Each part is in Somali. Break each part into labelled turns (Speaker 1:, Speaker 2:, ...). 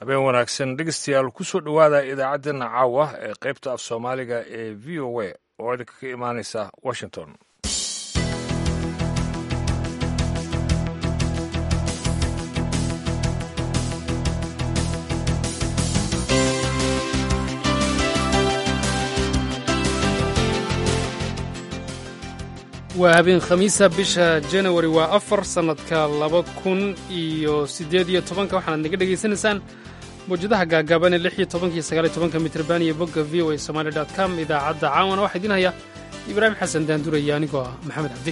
Speaker 1: habeen wanaagsan dhegeystayaal kusoo dhowaada idaacaddeenna caawa ee qaybta af soomaaliga ee v o a oo idinka ka imaanaysa washington
Speaker 2: waa habeen khamiisa bisha janawari waa afar sannadka laba kun iyo siddeed iyo tobanka waxaanaad naga dhegaysanaysaan mawjadaha gaagaaban ee lix iyo tobanka iyo sagaal iyo tobanka mitrban iyo bogga v o a somaali dot com idaacadda caawana waxaa idiin haya ibraahim xasan daanduraya anigoo ah maxamed cabdi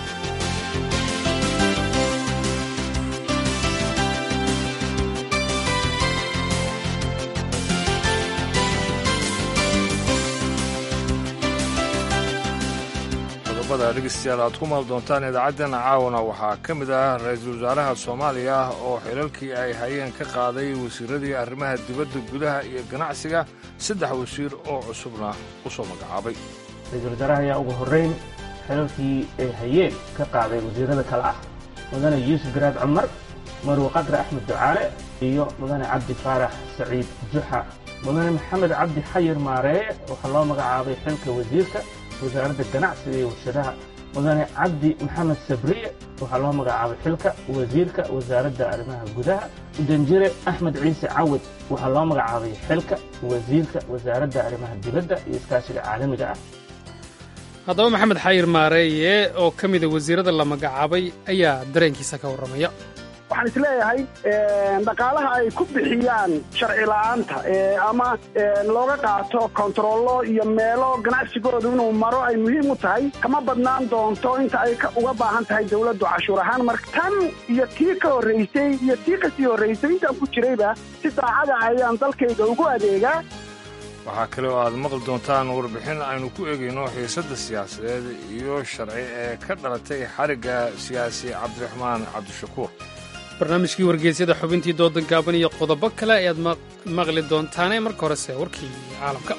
Speaker 1: qodobada dhegeystayaal aad ku maal doontaan idaacaddeenna caawana waxaa ka mid ah ra-iisul wasaaraha soomaaliya oo xilalkii ay hayeen ka qaaday wasiiradii arrimaha dibadda gudaha iyo ganacsiga saddex wasiir oo cusubna u soo magacaabay
Speaker 3: ra-iisul wasaaraha ayaa ugu horrayn xilalkii ay hayeen ka qaaday wasiirada kale ah mudane yuusuf garaad cumar marwe qadre axmed ducaale iyo mudane cabdi faarax saciid juxa mudane maxamed cabdi xayir maareeye waxaa loo magacaabay xilka wasiirka wasaaradda ganacsiga iyo warshadaha mudane cabdi maxamed sabriye waxaa loo magacaabay xilka wasiirka wasaaradda arrimaha gudaha danjire axmed ciise cawad waxaa loo magacaabay xilka wasiirka wasaaradda arrimaha dibadda iyo iskaashiga caalamiga ah
Speaker 2: haddaba maxamed xayir maareeye oo ka mida wasiirada la magacaabay ayaa dareenkiisa ka warramaya
Speaker 4: waxaan isleeyahay dhaqaalaha ay ku bixiyaan sharci la'aanta ama looga qaato kontarollo iyo meelo ganacsigoodu inuu maro ay muhiim u tahay kama badnaan doonto inta ay uga baahan tahay dawladdu cashuur ahaan marka tan iyo tii ka horraysay iyo tii kasii horraysay intaan ku jirayba si daacada ayaan dalkayga ugu adeegaa
Speaker 1: waxaa kale oo aad maqli doontaan warbixin aynu ku eegayno xiisadda siyaasadeed iyo sharci ee ka dhalatay xarigga siyaasi cabdiraxmaan cabdishakuur
Speaker 2: barnaamijkii wargeysyada xubintii doodan gaaban iyo qodobo kale ayaad maqli doontaane marka horese warkii caalamka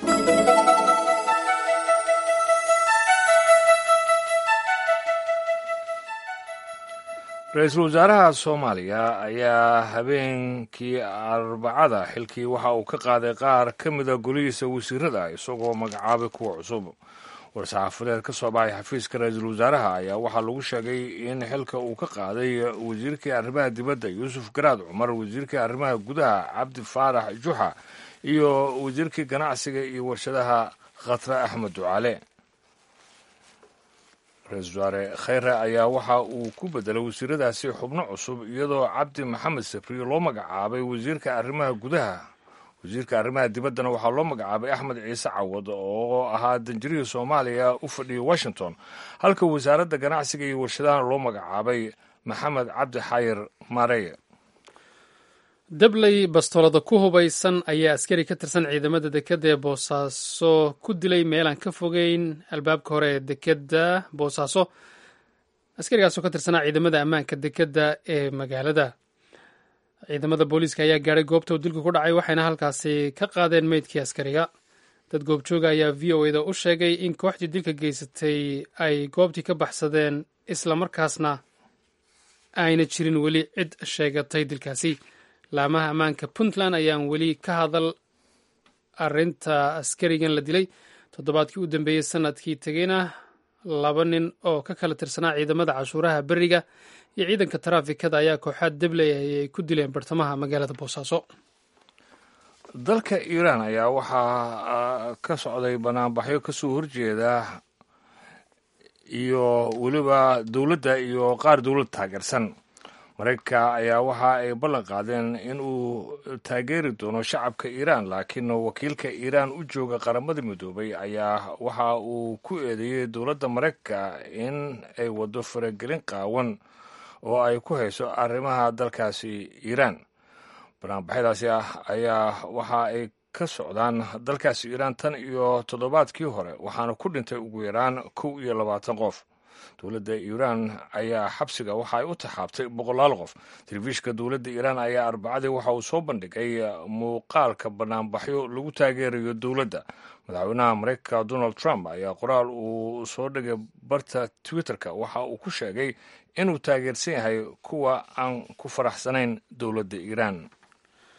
Speaker 1: ra-iisul wasaaraha soomaaliya ayaa habeenkii arbacada xilkii waxa uu ka qaaday qaar ka mida golihiisa wasiirada isagoo magacaabay kuwa cusub war-saxaafadeed ka soo baxay xafiiska ra-iisul wasaaraha ayaa waxaa lagu sheegay in xilka uu ka qaaday wasiirkii arrimaha dibadda yuusuf garaad cumar wasiirkii arrimaha gudaha cabdi faarax juxa iyo wasiirkii ganacsiga iyo warshadaha khatre axmed ducaale ra-iisul wasaare khayre ayaa waxa uu ku bedelay wasiiradaasi xubno cusub iyadoo cabdi maxamed sabriye loo magacaabay wasiirka arrimaha gudaha wasiirka arrimaha dibaddana waxaa loo magacaabay axmed ciise cawad oo ahaa danjirihii soomaaliya u fadhiyay washington halka wasaaradda ganacsiga iyo warshadahana loo magacaabay maxamed cabdi xayir maareye
Speaker 2: dabley bastoolada ku hubaysan ayaa askari ka tirsan ciidamada dekedda ee boosaaso ku dilay meelaan ka fogeyn albaabka hore ee dekedda boosaaso askarigaasoo ka tirsanaa ciidamada ammaanka dekedda ee magaalada ciidamada booliiska ayaa gaadhay goobta uu dilku ku dhacay waxayna halkaasi ka qaadeen meydkii askariga dad goobjooga ayaa v o eda u sheegay in kooxdii dilka geysatay ay goobtii ka baxsadeen islamarkaasna ayna jirin weli cid sheegatay dilkaasi laamaha ammaanka puntland ayaan weli ka hadal arinta askarigan la dilay toddobaadkii u dambeeyey sanadkii tegeyna laba nin oo ka kala tirsanaa ciidamada cashuuraha beriga iyo ciidanka taraafikada ayaa kooxaad dabley ay ku dileen bartamaha magaalada boosaaso
Speaker 1: dalka iiraan ayaa waxaa ka socday banaanbaxyo kasoo horjeeda iyo weliba dowladda iyo qaar dowlad taageersan maraykanka ayaa waxa ay ballan qaadeen in uu taageeri doono shacabka iiraan laakiin wakiilka iiraan u jooga qaramada midoobay ayaa waxa uu ku eedeeyey dowladda maraykanka in ay waddo faragelin qaawan oo ay ku hayso arrimaha dalkaasi iiraan banaanbaxyadaasi ah ayaa waxa ay ka socdaan dalkaasi iiraan tan iyo toddobaadkii hore waxaana ku dhintay ugu yaraan kow iyo labaatan qof dowladda iiraan ayaa xabsiga waxa ay u taxaabtay boqolaal qof telefishinka dowladda iiraan ayaa arbacadii waxa uu soo bandhigay muuqaalka banaanbaxyo lagu taageerayo dowladda madaxweynaha maraykanka donald trump ayaa qoraal uu soo dhigay barta twitterka waxa uu ku sheegay inuu taageersan yahay kuwa aan ku faraxsanayn dowladda iiraan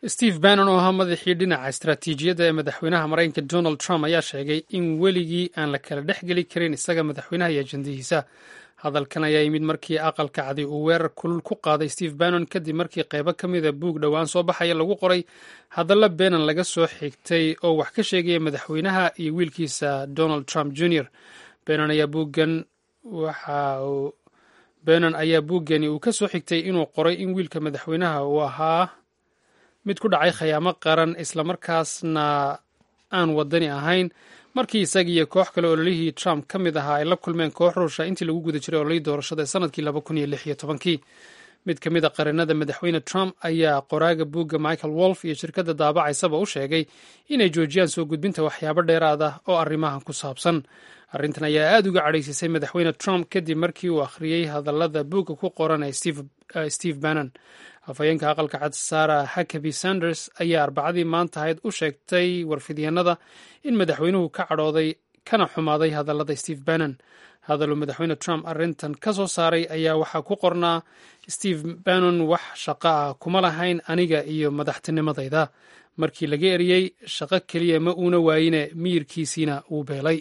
Speaker 2: steve bannon oo ahaa madaxii dhinaca istaraatiijiyadda ee madaxweynaha maraykanka donald trump ayaa sheegay in weligii aan la kala dhex geli karin isaga madaxweynaha iyo ajandihiisa hadalkan ayaa yimid markii aqalka cadi uu weerar kulul ku qaaday steve bannon kadib markii qaybo ka mida buug dhowaan soo baxaya lagu qoray hadalla benan laga soo xigtay oo wax ka sheegaya madaxweynaha iyo wiilkiisa donald trump jr benon ayaa buuggan waxa uu benon ayaa buuggani uu ka soo xigtay inuu qoray in wiilka madaxweynaha uu ahaa mid ku dhacay khayaamo qaran islamarkaasna aan wadani ahayn markii isaga iyo koox kale ololihii trump ka mid ahaa ay la kulmeen koox ruusha intii lagu guda jiray ololihii doorashada ee sanadkii laba kun iyo lix iyo tobankii mid ka mid a qarinada madaxweyne trump ayaa qoraaga buugga michael wolf iyo shirkadda daabacaysaba u sheegay inay joojiyaan soo gudbinta waxyaabo dheeraad ah oo arrimahan ku saabsan arrintan ayaa aada uga cadhaysisay madaxweyne trump kadib markii uu akhriyey hadallada buugga ku qoran ee steve bannon afhayeenka aqalka cad sara hakaby sanders ayaa arbacadii maanta ahayd u sheegtay warfidyaenada in madaxweynuhu ka cadhooday kana xumaaday hadallada steve bannon hadaluu madaxweyne trump arrintan ka soo saaray ayaa waxaa ku qornaa steve bannon wax shaqo ah kuma lahayn aniga iyo madaxtinimadayda markii laga eriyey shaqo keliya ma uuna waayine miyirkiisiina wuu beelay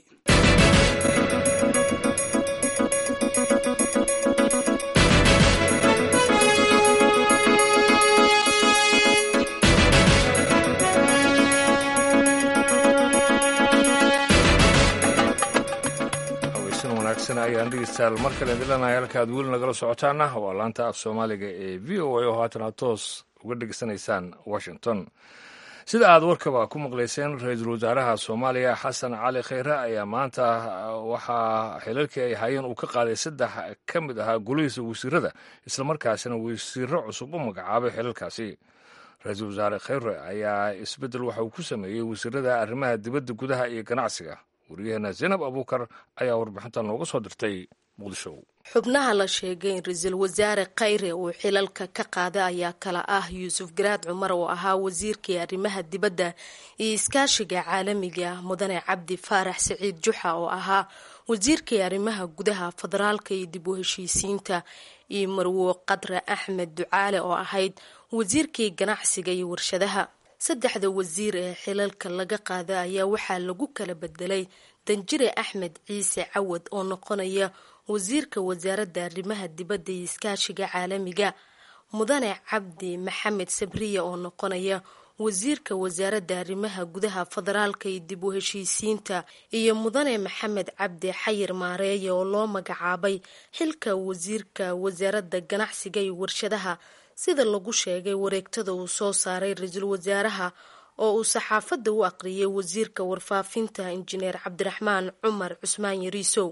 Speaker 1: ayaan dhegeystayaal mar kale idinleenahay halka aad weli nagala socotaana waa laanta af soomaaliga ee v o a oo haatan aad toos uga dhegeysanaysaan washington sida aad warkaba ku maqlayseen ra-iisul wasaaraha soomaaliya xasan cali khayre ayaa maanta waxaa xilalkii ay hayeen uu ka qaaday saddex ka mid ahaa golihiisa wasiirada islamarkaasina wasiiro cusub u magacaabay xilalkaasi ra-iisul wasaare khayre ayaa isbeddel waxa uu ku sameeyey wasiirada arrimaha dibadda gudaha iyo ganacsiga wariyaheena zaynab abuukar ayaa warbixinta nooga soo dirtay muqdisho
Speaker 5: xubnaha la sheegay in ra-iisul wasaare khayre uu xilalka ka qaaday ayaa kala ah yuusuf garaad cumar oo ahaa wasiirkii arrimaha dibadda iyo iskaashiga caalamiga mudane cabdi faarax saciid juxa oo ahaa wasiirkii arrimaha gudaha federaalka iyo dib u heshiisiinta iyo marwo qadre axmed ducaale oo ahayd wasiirkii ganacsiga iyo warshadaha saddexda wasiir ee xilalka laga qaada ayaa waxaa lagu kala bedelay danjire axmed ciise cawad oo noqonaya wasiirka wasaaradda arrimaha dibadda iyo iskaashiga caalamiga mudane cabdi maxamed sabriya oo noqonaya wasiirka wasaaradda arrimaha gudaha federaalka iyo dib u heshiisiinta iyo mudane maxamed cabdi xayir maareeye oo loo magacaabay xilka wasiirka wasaaradda ganacsiga iyo warshadaha sida lagu sheegay wareegtada uu soo saaray ra-iisul wasaaraha oo uu saxaafadda u aqriyay wasiirka warfaafinta injineer cabdiraxmaan cumar cusmaan yariisow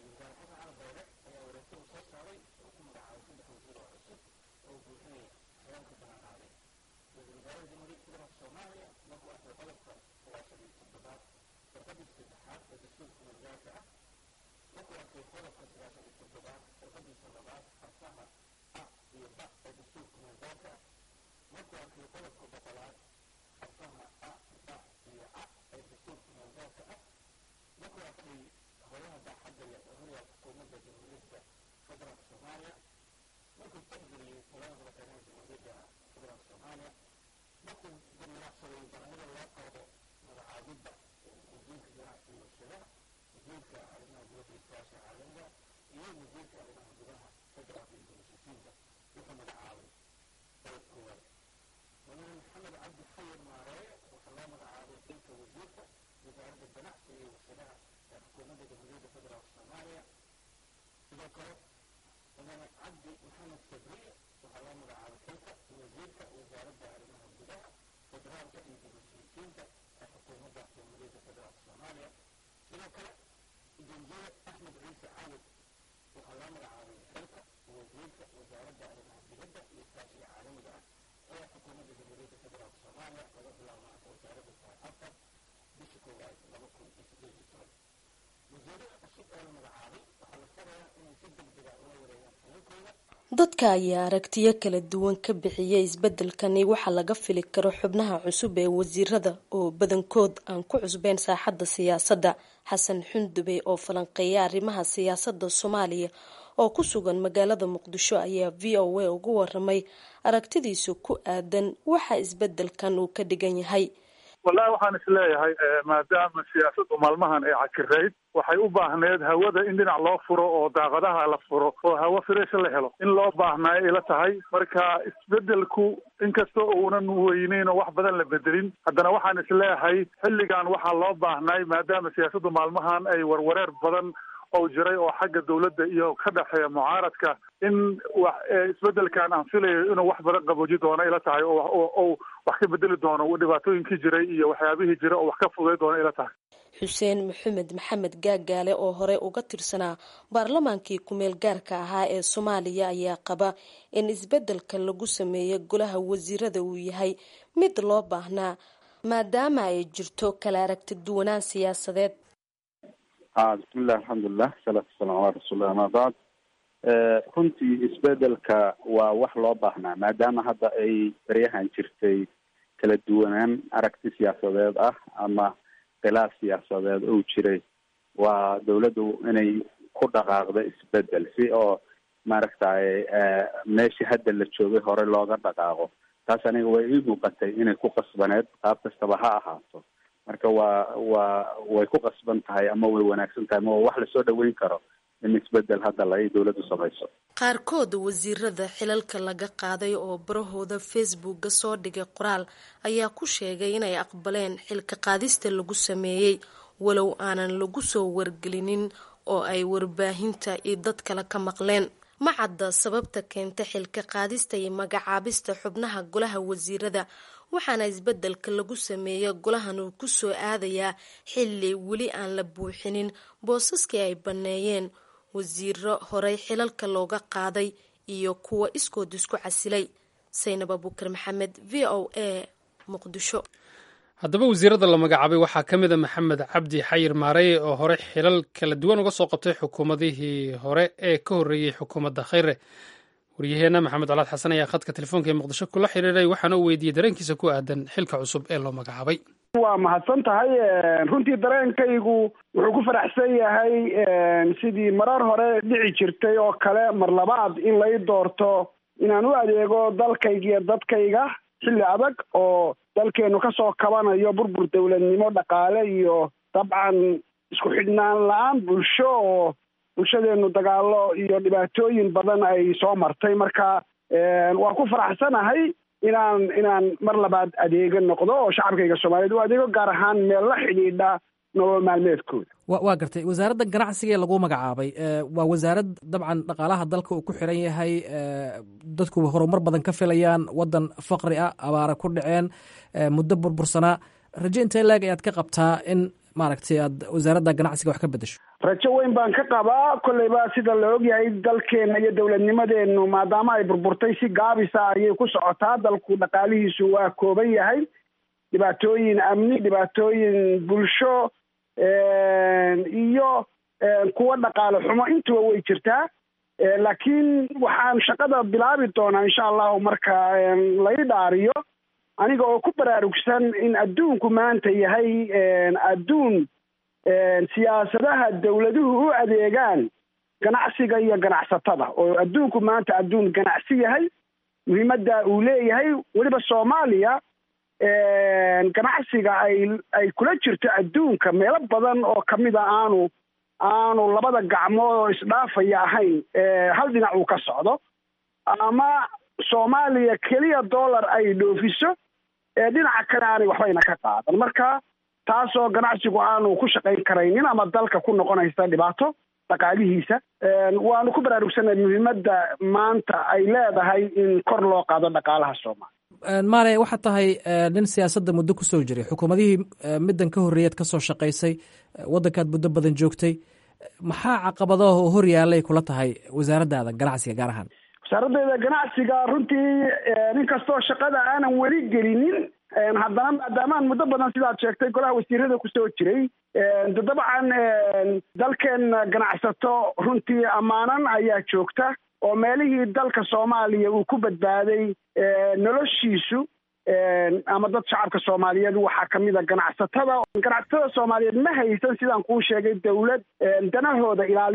Speaker 5: dadka ayaa aragtiyo kala duwan ka bixiyay isbedelkani waxaa laga fili karo xubnaha cusub ee wasiirada oo badankood aan ku cusbeyn saaxadda siyaasadda xasan xundube oo falanqeeya arrimaha siyaasadda soomaaliya oo ku sugan magaalada muqdisho ayaa v o a ugu waramay aragtidiisu ku aadan waxa isbedelkan uu ka dhigan yahay
Speaker 6: wallahi waxaan isleeyahay maadaama siyaasaddu maalmahan ay cakirayd waxay u baahneed hawada in dhinac loo furo oo daaqadaha la furo oo hawo firesha la helo in loo baahnaayo ila tahay marka isbedelku inkasta uunan weyneyn oo wax badan la bedelin haddana waxaan isleeyahay xilligan waxaa loo baahnay maadaama siyaasaddu maalmahan ay warwareer badan oo jiray oo xagga dawladda iyo ka dhexeeya mucaaradka in wax isbedelkan aan filayo inuu wax badan qabooji doono ila tahay oo wax ka bedeli doono dhibaatooyinkii jiray iyo waxyaabihii jiray oo wax ka fuday doono ila tahay
Speaker 5: xuseen maxamed maxamed gaagaale oo hore uga tirsanaa baarlamaankii ku-meel gaarka ahaa ee soomaaliya ayaa qaba in isbedelka lagu sameeyo golaha wasiirada uu yahay mid loo baahnaa maadaama ay jirto kala aragti duwanaan siyaasadeed
Speaker 7: a bismillahi alxamdulilah salaatu wasalam calaa rasuulilah ama bacd runtii isbedelka waa wax loo baahnaa maadaama hadda ay baryahan jirtay kala duwanaan aragti siyaasadeed ah ama khilaaf siyaasadeed ou jiray waa dawladdu inay ku dhaqaaqdo isbedel si oo maaragtay meeshii hadda la joogay hore looga dhaqaaqo taas aniga way ii muuqatay inay ku qasbaneed qaab kastaba ha ahaato marka waa waa way ku qasban tahay ama way wanaagsan tahay ama waa wax lasoo dhaweyn karo in isbedel hadda la ay dawladdu samayso
Speaker 5: qaarkood wasiirada xilalka laga qaaday oo barahooda facebooka soo dhigay qoraal ayaa ku sheegay inay aqbaleen xilka qaadista lagu sameeyey walow aanan lagu soo wargelinin oo ay warbaahinta iyo dad kale ka maqleen ma cadda sababta keenta xilka qaadista iyo magacaabista xubnaha golaha wasiirada waxaana isbedelka lagu sameeya golahan uu ku soo aadayaa xilli weli aan la buuxinin boosaskii ay banneeyeen wasiiro horey xilalka looga qaaday iyo kuwa iskood isku casilay saynab abuukar maxamed v o a muqdisho
Speaker 2: haddaba wasiirada la magacaabay waxaa ka mid a maxamed cabdi xayir maarey oo hore xilal kala duwan uga soo qabtay xukuumadihii hore ee ka horreeyey xukuumadda khayre waryaheena maxamed colaad xasan ayaa khadka telefoonka ee muqdisho kula xiriiray waxaana u weydiiyey dareenkiisa ku aadan xilka cusub ee loo magacaabay
Speaker 4: waa mahadsan tahay runtii dareenkaygu wuxuu ku faraxsan yahay sidii marar hore dhici jirtay oo kale mar labaad in lay doorto inaan u adeego dalkayga iyo dadkayga xilli adag oo dalkeenu kasoo kabanayo burbur dawladnimo dhaqaale iyo dabcan isku xidhnaan la-aan bulsho oo bulshadeenu dagaalo iyo dhibaatooyin badan ay soo martay marka waan ku faraxsanahay inaan inaan mar labaad adeega noqdo oo shacabkayga soomaaliyeed u adeego gaar ahaan meel la xidhiidha nolol maalmeedkooda
Speaker 8: wa waa gartay wasaaradda ganacsiga ee lagu magacaabay waa wasaarad dabcan dhaqaalaha dalka uu ku xiran yahay dadku horumar badan ka filayaan waddan faqri ah abaara ku dhaceen muddo burbursanaa raje intee laag ayaad ka qabtaa in maaragtay aad wasaaradda ganacsiga wax ka bedesho
Speaker 4: rajo weyn baan ka qabaa kolleyba sida la ogyahay dalkeena iyo dowladnimadeenu maadaama ay burburtay si gaabisa ayay ku socotaa dalku dhaqaalihiisu waa kooban yahay dhibaatooyin amni dhibaatooyin bulsho iyo kuwa dhaqaale xumo intuba way jirtaa laakiin waxaan shaqada bilaabi doonaa insha allahu marka lai dhaariyo aniga oo ku baraarugsan in adduunku maanta yahay adduun siyaasadaha dawladuhu u adeegaan ganacsiga iyo ganacsatada oo adduunku maanta adduun ganacsi yahay muhiimadda uu leeyahay weliba soomaaliya ganacsiga ay ay kula jirto adduunka meelo badan oo kamida aanu aanu labada gacmood oo isdhaafaya ahayn hal dhinac uu ka socdo ama soomaaliya keliya dollar ay dhoofiso dhinaca kale aanay waxbayna ka qaadan marka taasoo ganacsigu aanu ku shaqayn karaynin ama dalka ku noqonaysa dhibaato dhaqaalihiisa waanu ku baraarugsanay muhiimadda maanta ay leedahay in kor loo qaado dhaqaalaha soomaaliya
Speaker 8: maale waxaad tahay nin siyaasadda muddo kusoo jiray xukuumadihii middan ka horreeyaad ka soo shaqaysay waddankaad muddo badan joogtay maxaa caqabadaha oo hor yaalay kula tahay wasaaraddaada ganacsiga gaar ahaan
Speaker 4: wasaaraddeeda ganacsiga runtii nin kastoo shaqada aanan weli gelinin haddana maadaamaan muddo badan sidaad sheegtay golaha wasiirada kusoo jiray de dabcan dalkeena ganacsato runtii ammaanan ayaa joogta oo meelihii dalka soomaaliya uu ku badbaaday noloshiisu ama dad shacabka soomaaliyeed waxaa kamid a ganacsatada ganacsatada soomaaliyeed ma haysan sidaan kuu sheegay dawlad danahooda ilaalisa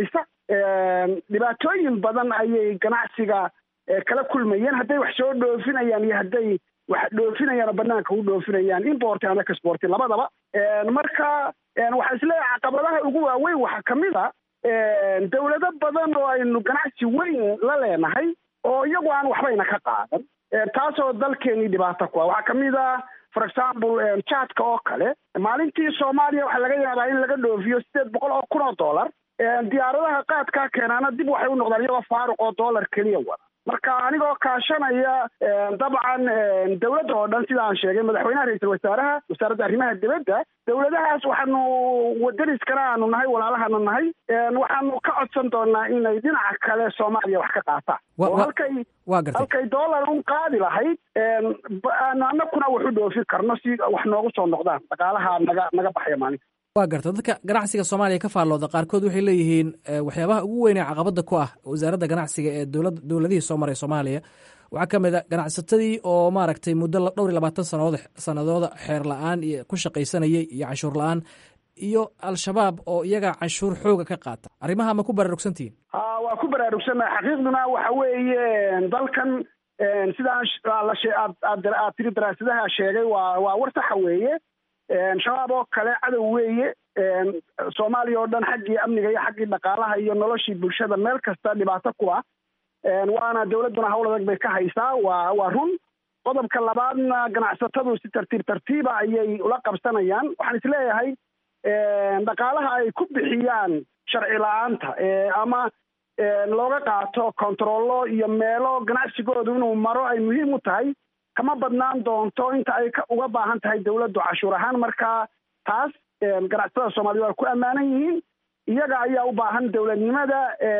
Speaker 4: dhibaatooyin badan ayay ganacsiga kala kulmayeen hadday wax soo dhoofinayaan iyo hadday wax dhoofinayaan oo banaanka u dhoofinayaan import ama exporti labadaba marka waxaa isleeyahay caqabadaha ugu waaweyn waxaa kamid a dawlado badan oo aynu ganacsi weyn la leenahay oo iyagu aan waxbayna ka qaadan taasoo dalkeenii dhibaato ku ah waxaa kamid a for example jaadka oo kale maalintii soomaaliya waxaa laga yaabaa in laga dhoofiyo sideed boqol oo kun oo dollar diyaaradaha qaadkaa keenaana dib waxay u noqdaan iyagoo faaruq oo dollar keliya wada marka anigoo kaashanaya dabcan dawladda oo dhan sida aan sheegay madaxweynaha ra-iisul wasaaraha wasaaradda arrimaha dibadda dawladahaas waxaanu wadaniskana aanu nahay walaalahana nahay waxaanu ka codsan doonaa inay dhinaca kale soomaaliya wax ka qaataan oo halkay halkay dollar un qaadi lahayd anakuna wax u dhoofin karno si wax noogu soo noqdaan dhaqaalaha naga naga baxaya maalinta
Speaker 8: waa garta dadka ganacsiga soomaaliya ka faallooda qaarkood waxay leeyihiin waxyaabaha ugu weyn ee caqabada ku ah wasaaradda ganacsiga ee dowlad dowladihii soo maray soomaaliya waxaa ka mid a ganacsatadii oo maaragtay muddo dhowr iyo labaatan sanadood sanadooda xeer la-aan iyo ku shaqaysanayay iyo canshuur la-aan iyo al-shabaab oo iyaga canshuur xooga ka qaata arrimaha ma ku baraarugsantihiin
Speaker 4: ha waa ku baraarugsannahay xaqiiqduna waxa weeye dalkan sidaan aad tiri daraasadaha sheegay waa waa war saxa weeye shabaab oo kale cadow weeye soomaaliya oo dhan xaggii amniga iyo xaggii dhaqaalaha iyo noloshii bulshada meel kasta dhibaato ku ah waana dawladduna hawl adag bay ka haysaa waa waa run qodobka labaadna ganacsatadu si tartiib tartiiba ayay ula qabsanayaan waxaan isleeyahay dhaqaalaha ay ku bixiyaan sharci la-aanta ama looga qaato controllo iyo meelo ganacsigoodu inuu maro ay muhiim u tahay kama badnaan doonto inta ay uga baahan tahay dawladdu cashuur ahaan marka taas ganacsatada soomaaliyed waa ku ammaanan yihiin iyaga ayaa u baahan dawladnimada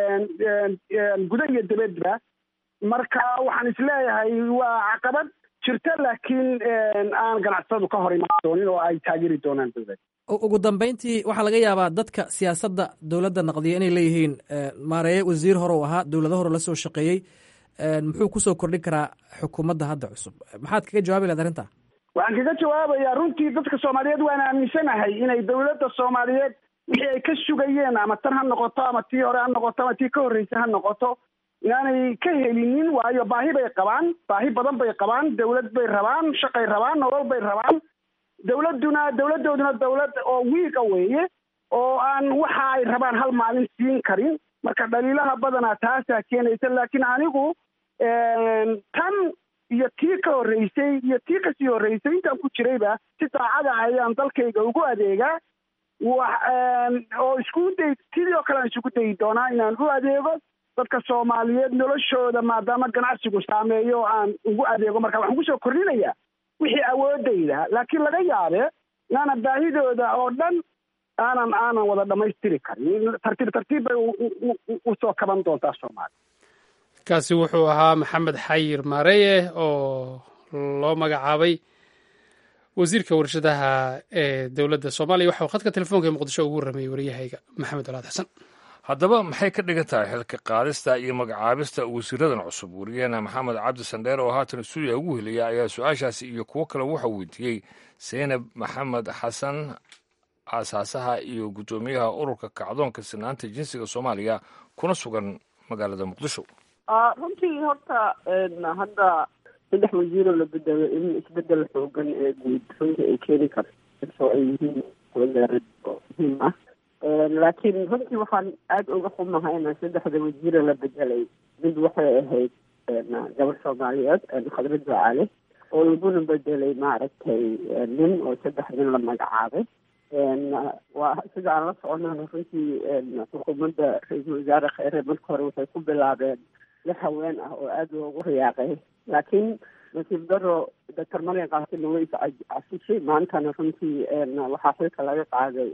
Speaker 4: guda iyo dibadba marka waxaan isleeyahay waa caqabad jirta laakiin aan ganacsatadu ka hor imaan doonin oo ay taageeri doonaan dawladda
Speaker 8: ugu dambeyntii waxaa laga yaabaa dadka siyaasadda dowladda naqdiya inay leeyihiin maareeye wasiir hore u ahaa dowlado hore la soo shaqeeyey muxuu kusoo kordhin karaa xukuumadda hadda cusub maxaad kaga jawaabi lahed arrinta
Speaker 4: waxaan kaga jawaabayaa runtii dadka soomaaliyeed waan aaminsanahay inay dawladda soomaaliyeed wixii ay ka sugayeen ama tan ha noqoto ama tii hore ha noqoto ama tii ka horreysay ha noqoto inaanay ka helinin waayo baahi bay qabaan baahi badan bay qabaan dawlad bay rabaan shaqay rabaan nolol bay rabaan dawladduna dawladdooduna dawlad oo wiiga weeye oo aan waxa ay rabaan hal maalin siin karin marka dhaliilaha badanaa taasaa keenaysa laakiin anigu tan iyo tii ka horreysay iyo tii kasii horreysay intaan ku jirayba si daacada ayaan dalkayga ugu adeegaa wa oo isku day sidii oo kale aan isugu dayi doonaa inaan u adeego dadka soomaaliyeed noloshooda maadaama ganacsigu saameeyo aan ugu adeego marka waxaan kusoo kordhinayaa wixii awoodayda laakiin laga yaabe inaana baahidooda oo dhan aanan aanan wada dhamaystiri karin tartiib tartiib bay usoo kaban doontaa soomaaliya
Speaker 2: kaasi wuxuu ahaa maxamed xayir maareye oo loo magacaabay wasiirka warshadaha ee dowladda soomaaliya waxauu khadka telefoonka ee muqdisho ugu warramayey waryahayga maxamed colaad xasan
Speaker 1: haddaba maxay ka dhigan tahay xilka qaadista iyo magacaabista wasiiradan cusub wariyaheena maxamed cabdi sandheer oo haatan stuudiya ugu helaya ayaa su-aashaasi iyo kuwo kale waxa weydiiyey seynab maxamed xasan aasaasaha iyo guddoomiyaha ururka kacdoonka sinaanta jinsiga soomaaliya kuna sugan magaalada muqdisho
Speaker 9: runtii horta hadda saddex wasiiroo la bedelo in isbedel xoogan ee guud runtii ay keeni karto ay yihiin wasaarad oo muhiim ah laakiin runtii waxaan aada uga xumahayna saddexda wasiire la bedelay mid waxay ahayd gabar soomaaliyeed khadra ducaale oo laguna bedelay maaragtay nin oo saddex nin la magacaabay waa sida aan la soconana runtii xukuumadda ra-iisul wasaare kheyre marka hore waxay ku bilaabeen lix haween ah oo aada loogu riyaaqay laakiin nasiib daro doctor marian kaasina way casishay maantana runtii waxaa xilka laga qaaday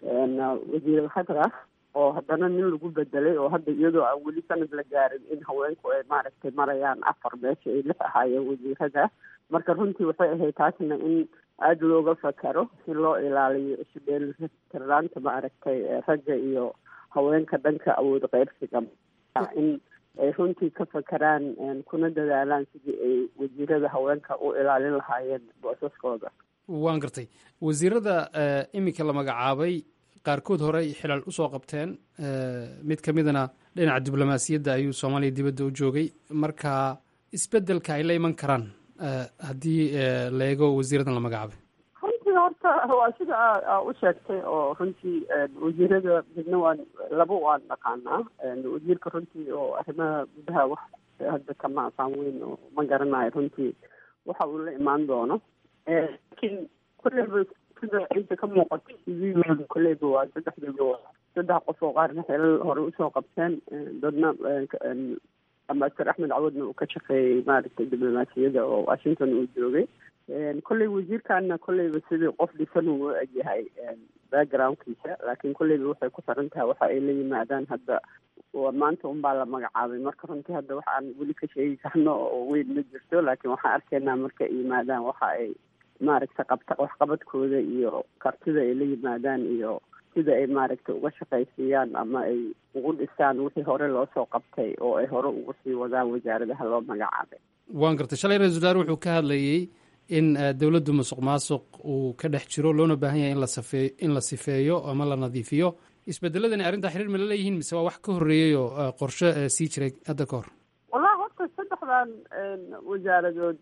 Speaker 9: wasiir khadra oo haddana nin lagu bedelay oo hadda iyadoo aan weli sanad la gaarin in haweenku ay maaragtay marayaan afar meesha ay lix ahaayeen wasiirada marka runtii waxay ahayd taasna in aada looga fakaro si loo ilaaliyo isudheelitirnaanta maaragtay ragga iyo haweenka dhanka awood qeybsiga in ay runtii ka fakaraan kuna dadaalaan sidii ay wasiirada haweenka u ilaalin lahaayeen boosaskooda
Speaker 2: waan gartay wasiirada iminka la magacaabay qaarkood hore ay xilal usoo qabteen mid ka midana dhinaca diblomaasiyadda ayuu soomaaliya dibadda u joogay marka isbeddelka ay la iman karaan haddii la eego wasiiradan la magacaabay
Speaker 9: runtii horta waa sida aa u sheegtay oo runtii wasiirada midna waan laba waan dhaqaanaa wasiirka runtii oo arrimaha gudaha wax hadda kama asaan weyn oo ma garanayo runtii waxa uu la imaan doono laakiin kolleyba sida inta ka muuqato cv kolleyba waa saddexdaba saddex qof oo qaarna xeelal hore usoo qabteen dadna ambasador axmed cawadna uu ka shaqeeyey maaragtay diblomaasiyadda oo washington uu joogay kolley wasiirkana kolleyba sidii qof dhisan uu u egyahay backgroundkiisa laakiin kolleyba waxay ku xiran tahay waxa ay la yimaadaan hadda maanta unbaa la magacaabay marka runtii hadda waxa aan weli ka sheegi karno oo weyn ma jirto laakiin waxaan arkaynaa marka ay yimaadaan waxa ay maaragta qabta waxqabadkooda iyo kartida ay la yimaadaan iyo sida ay maaragtay uga shaqaysiiyaan ama ay ugu dhisaan wixii hore loo soo qabtay oo ay hore ugu sii wadaan wasaaradaha loo magacaabay
Speaker 2: waan gartay shalay ra-isul wasaare wuxuu ka hadlayey in dowladdu musuq maasuq uu ka dhex jiro loona baahan yahay in la safee in la sifeeyo ama la nadiifiyo isbedeladani arrintaa xiriir ma la leeyihiin mise waa wax ka horreeyey oo qorshe sii jiray hadda ka hor
Speaker 9: wallahi horta saddexdan wasaaradood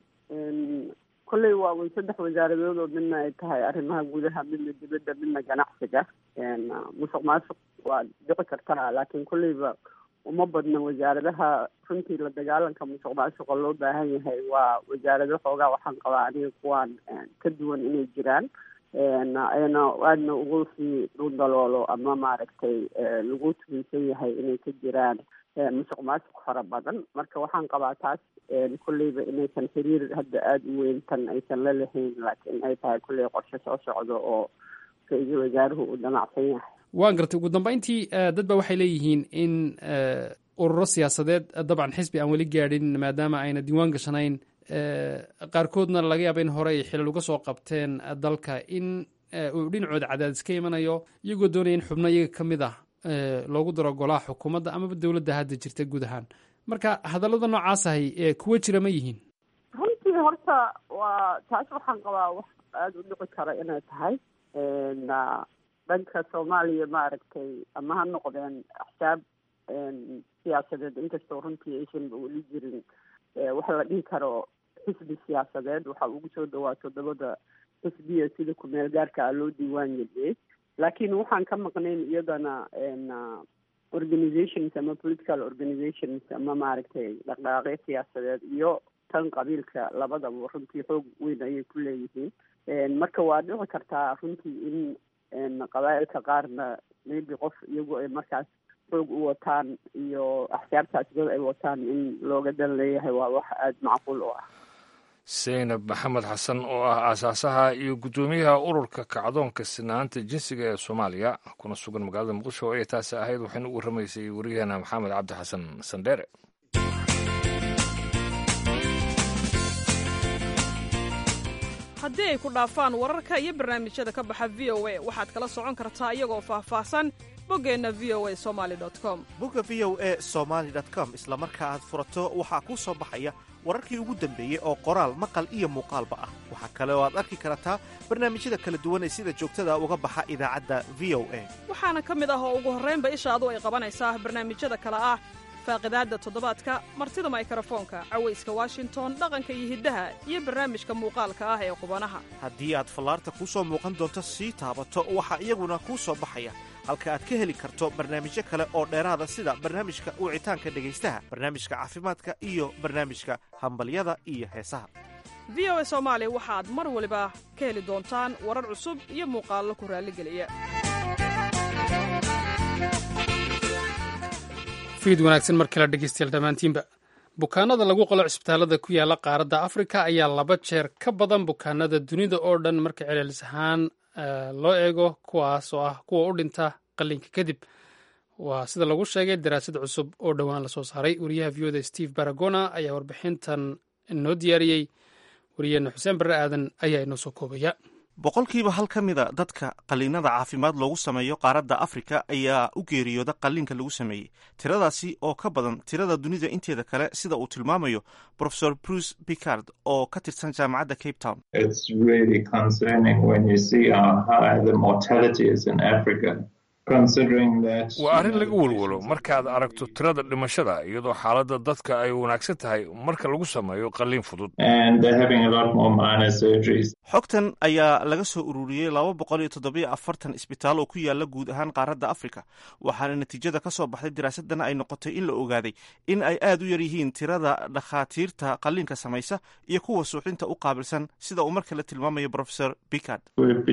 Speaker 9: kolley waa way saddex wasaaradood oo midna ay tahay arrimaha gudaha midna dibadda midna ganacsiga musuq maasuq waa dhici kartaa laakiin kolleyba uma badna wasaaradaha runtii la dagaalanka musuq maasuqa loo baahan yahay waa wasaarado xoogaa waxaan qabaa aniga kuwaan ka duwan inay jiraan ayna aadna ugu sii dhundaloolo ama maaragtay lagu tuminsan yahay inay ka jiraan musuq maasuq fara badan marka waxaan qabaa taas kolleyba inaysan xiriir hadda aada u weyn tan aysan la lahayn laakiin ay tahay kolley qorshe soo socdo oo ra-iisul wasaaruhu uu damacsan yahay
Speaker 2: waan gartay ugu dambeyntii dad ba waxay leeyihiin in ururo siyaasadeed dabcan xisbi aan weli gaadhin maadaama ayna diiwaan gashanayn qaarkoodna laga yaaba in hore ay xilal uga soo qabteen dalka in uu dhinacooda cadaadis ka imanayo iyagoo doonaya in xubno iyaga ka mid ah loogu daro golaha xukuumadda amaba dowladda hadda jirta guud ahaan marka hadallada noocaas ahay kuwa jira ma yihiin
Speaker 9: runtii horta waa taas waxaan qabaa wax aada u dhici kara inay tahay dhanka soomaaliya maaragtay ama ha noqdeen axsaab siyaasadeed inkastoo runtii aysan weli jirin waxa la dhihi karo xisbi siyaasadeed waxa ugu soo dhawaa toddobada xisbiya sida ku-meel gaarka ah loo diiwaan geliyey laakiin waxaan ka maqnayn iyadana organizations ama political organizations ama maaragtay dhaqdhaqaaqyo siyaasadeed iyo tan qabiilka labadaba runtii xoog weyn ayay ku leeyihiin marka waa dhici kartaa runtii in qabaa'ilka qaarna maybe qof iyagu ay markaas xoog u wataan iyo axsaabtaas dad ay wataan in looga dan leeyahay waa wax aada macquul u ah
Speaker 1: seynab maxamed xasan oo ah aasaasaha iyo guddoomiyaha ururka kacdoonka sinaanta jinsiga ee soomaaliya kuna sugan magaalada muqdisho oo ay taasi ahayd waxayna u warramaysay waryaheena maxamed cabdi xasan sandheere
Speaker 10: haddii ay ku dhaafaan wararka iyo barnaamijyada ka baxa v o a waxaad kala socon kartaa iyagoo faahfaahsan boggeenna v o a somali com
Speaker 11: bogga v o a somaali com isla marka aad furato waxaa kuu soo baxaya wararkii ugu dambeeyey oo qoraal maqal iyo muuqaalba ah waxaa kale oo aad arki kartaa barnaamijyada kala duwan ee sida joogtada uga baxa idaacadda v o a
Speaker 10: waxaana ka mid ah oo ugu horraynba ishaadu ay qabanaysaa barnaamijyada kale ah faaqidaadda toddobaadka martida maykarafoonka cawayska washington dhaqanka iyo hiddaha iyo barnaamijka muuqaalka ah ee qubanaha
Speaker 11: haddii aad fallaarta kuu soo muuqan doonto sii taabato waxaa iyaguna kuu soo baxaya halka aad ka heli karto barnaamijyo kale oo dheeraada sida barnaamijka wicitaanka dhegaystaha barnaamijka caafimaadka iyo barnaamijka hambalyada iyo heesaha
Speaker 10: v o a soomaali waxaad mar waliba ka heli doontaan warar cusub iyo muuqaallo ku raalligeliya
Speaker 2: fiid wanaagsan mar kale dhegeystayaal dhammaantiinba bukaanada lagu qolo cisbitaalada ku yaala qaaradda afrika ayaa laba jeer ka badan bukaanada dunida oo dhan marka celcelis ahaan loo eego kuwaas oo ah kuwa u dhinta qalliinka kadib waa sida lagu sheegay daraasad cusub oo dhowaan lasoo saaray wariyaha v oda steve baragona ayaa warbixintan inoo diyaariyey wariyeenna xuseen barre aadan ayaa inoo soo koobaya
Speaker 11: boqolkiiba hal ka mida dadka qalliinada caafimaad loogu sameeyo qaaradda afrika ayaa u geeriyooda qalliinka lagu sameeyey tiradaasi oo ka badan tirada dunida inteeda kale sida uu tilmaamayo profesor bruce picard oo ka tirsan jaamacadda cape town
Speaker 1: waa arrin laga welwelo markaad aragto tirada dhimashada iyadoo xaaladda dadka ay wanaagsan tahay marka lagu sameeyo qalliin fudud
Speaker 11: xogtan ayaa laga soo ururiyey laba boqol iyo toddobiyo afartan isbitaal oo ku yaala guud ahaan qaaradda afrika waxaana natiijada ka soo baxday daraasadana ay noqotay in la ogaaday in ay aad u yar yihiin tirada dhakhaatiirta qalliinka samaysa iyo kuwa suuxdinta u qaabilsan sida uu mar kale tilmaamayo profesor picard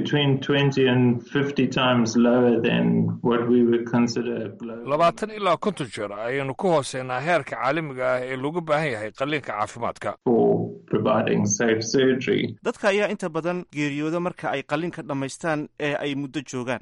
Speaker 1: labaatan ilaa konton jeer ayaynu ka hooseynaa heerka caalamiga ah ee looga baahan yahay qalliinka caafimaadka
Speaker 11: dadka ayaa inta badan geeriyooda marka ay qalliinka dhammaystaan ee ay muddo joogaan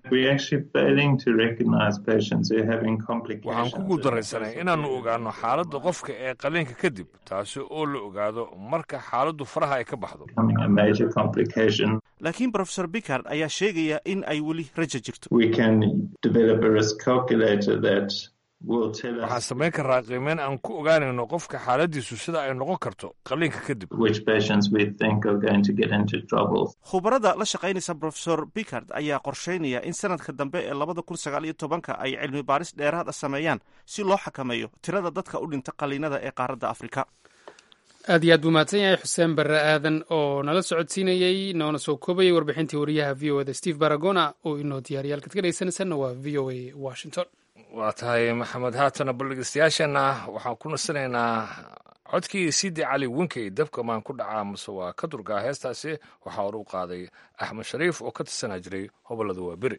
Speaker 1: waxaan ku guuldaraysanay inaannu ogaano xaaladda qofka ee qalliinka kadib taasi oo la ogaado marka xaaladdu faraha ay ka baxdo
Speaker 11: laakiin profesor picard ayaa sheegaya in ay weli raja jirto
Speaker 1: waxaan samayn karaa qiimeyn aan ku ogaanayno qofka xaaladiisu sida ay noqon karto qalliinka kadib
Speaker 11: khubarada la shaqaynaysa profesor picard ayaa qorsheynaya in sanadka dambe ee labada kun sagaal iyo tobanka ay cilmi baaris dheeraad a sameeyaan si loo xakameeyo tirada dadka u dhinta qalliinada ee qaaradda afrika
Speaker 2: aad iyo aad buu mahadsan yahay xuseen barre aadan oo nala socodsiinayey noona soo koobayay warbixintii wariyaha v o eda steve baragona oo inoo diyaariyay halkaad ka dhegeysanaysaanna waa v o a washington
Speaker 1: waa tahay maxamed haatana baldhegeystayaasheenna waxaan ku nasanaynaa codkii sidi cali winkey dabka maan ku dhacaa mase waa ka durgaa heestaasi waxaa hor u qaaday axmed shariif oo ka tirsanaa jiray hobollada waa beri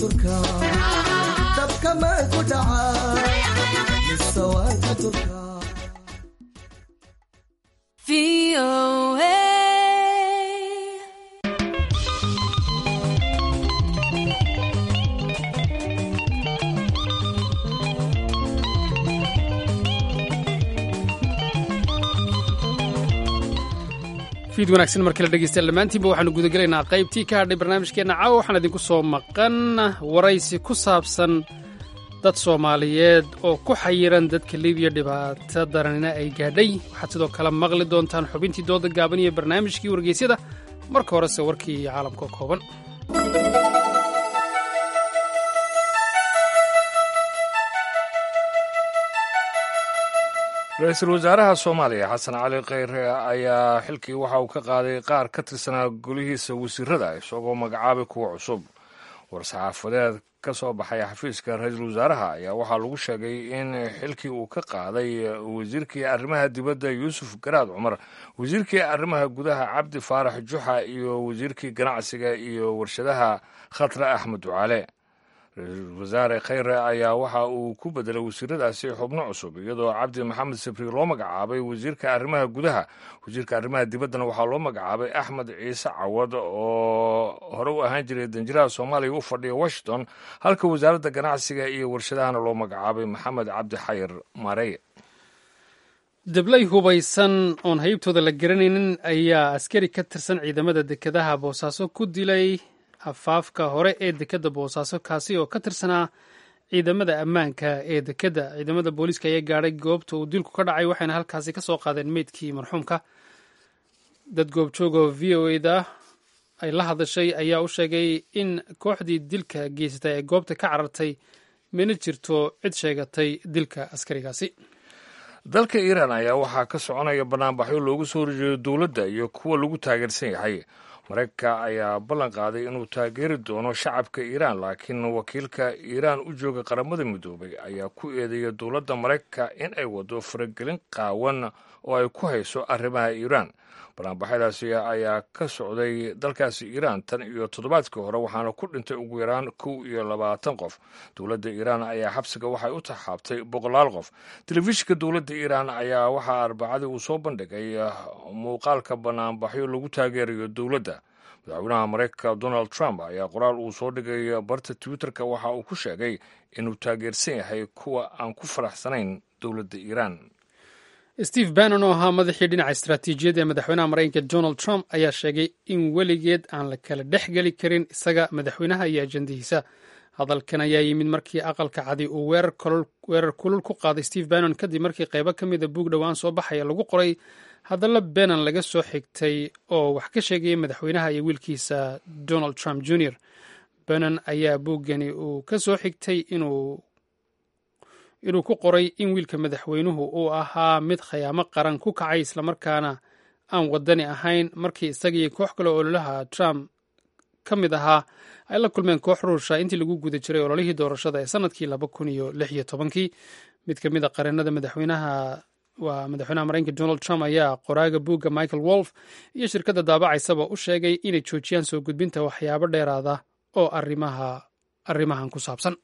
Speaker 12: turka dabka maan ku dhacaa mise waan ka turka
Speaker 2: fiid wanaagsan mar kale dhegeystayaal dhammaantiinba waxaanu gudagelaynaa qaybtii ka hadhay barnaamijkeenna caawa waxaan idinku soo maqan waraysi ku saabsan dad soomaaliyeed oo ku xayiran dadka libiya dhibaato daranina ay gaadhay waxaad sidoo kale maqli doontaan xubintii dooda gaaban iyo barnaamijkii wargeysyada marka horese warkii caalamka kooban
Speaker 1: ra-iisul wasaaraha soomaaliya xasan cali kheyre ayaa xilkii waxa uu ka qaaday qaar ka tirsanaa golihiisa wasiirada isagoo magacaabay kuwa cusub war-saxaafadeed ka soo baxay xafiiska ra-iisul wasaaraha ayaa waxaa lagu sheegay in xilkii uu ka qaaday wasiirkii arrimaha dibadda yuusuf garaad cumar wasiirkii arrimaha gudaha cabdi faarax juxa iyo wasiirkii ganacsiga iyo warshadaha khatre axmed ducaale ra-iisul wasaare kheyre ayaa waxa uu ku bedelay wasiiradaasi xubno cusub iyadoo cabdi maxamed sabri loo magacaabay wasiirka arrimaha gudaha wasiirka arrimaha dibaddana waxaa loo magacaabay axmed ciise cawad oo hore u ahaan jiray danjiraha soomaaliya u fadhiya washington halka wasaaradda ganacsiga iyo warshadahana loo magacaabay maxamed cabdi xayir maareye
Speaker 2: dablay hubaysan oon haybtooda la garanaynin ayaa askari ka tirsan ciidamada dekedaha boosaaso ku dilay afaafka hore ee dekedda boosaaso kaasi oo ka tirsanaa ciidamada ammaanka ee dekedda ciidamada booliiska ayaa gaadhay goobta uu dilku ka dhacay waxayna halkaasi ka soo qaadeen meydkii marxuumka dad goobjoog oo v o eda ay la hadashay ayaa u sheegay in kooxdii dilka geysatay ay goobta ka carartay mana jirto cid sheegatay dilka askarigaasi
Speaker 1: dalka iiraan ayaa waxaa ka soconaya banaanbaxyo loogu soo horjeedo dowladda iyo kuwa lagu taageersan yahay maraykanka ayaa ballan qaaday inuu taageeri doono shacabka iiraan laakiin wakiilka iiraan u jooga qaramada midoobay ayaa ku eedeeya dowladda maraykanka in ay wado faragelin qaawan oo ay ku hayso arrimaha iiraan banaanbaxyadaasi ayaa ka socday dalkaasi iiraan tan iyo toddobaadkii hore waxaana ku dhintay ugu yaraan kow iyo labaatan qof dowladda iiraan ayaa xabsiga waxay u taxaabtay boqolaal qof telefishinka dowladda iiraan ayaa waxaa arbacadii uu soo bandhigay muuqaalka banaanbaxyo lagu taageerayo dowladda madaxweynaha maraykanka donald trump ayaa qoraal uu soo dhigay barta twitterka waxa uu ku sheegay inuu taageersan yahay kuwa aan ku faraxsanayn dowladda iiraan
Speaker 2: steve bannon oo ahaa madaxii dhinaca istaraatiijiyadda ee madaxweynaha maraykanka donald trump ayaa sheegay in weligeed aan la kala dhex geli karin isaga madaxweynaha iyo ajandihiisa hadalkan ayaa yimid markii aqalka cadi uu weerar kulul ku qaaday steve bannon kadib markii qaybo ka mida buug dhowaan soo baxaya lagu qoray hadallo benan laga soo xigtay oo wax ka sheegaya madaxweynaha iyo wiilkiisa donald trump jr bannon ayaa buuggani uu ka soo xigtay inuu inuu ku qoray in wiilka madaxweynuhu uu ahaa mid khayaamo qaran ku kacay islamarkaana aan wadani ahayn markii isagii koox kale ololaha trump ka mid ahaa ay la kulmeen koox ruusha intii lagu guda jiray ololihii doorashada ee sanadkii laba kun iyo lix iyo tobankii mid ka mid a qareenada madaxweynaha waa madaxweynaha maraykanka donald trump ayaa qoraaga buugga michael wolf iyo shirkadda daabacaysaba u sheegay inay joojiyaan soo gudbinta waxyaabo dheeraada oo arrimaha arrimahan ku saabsan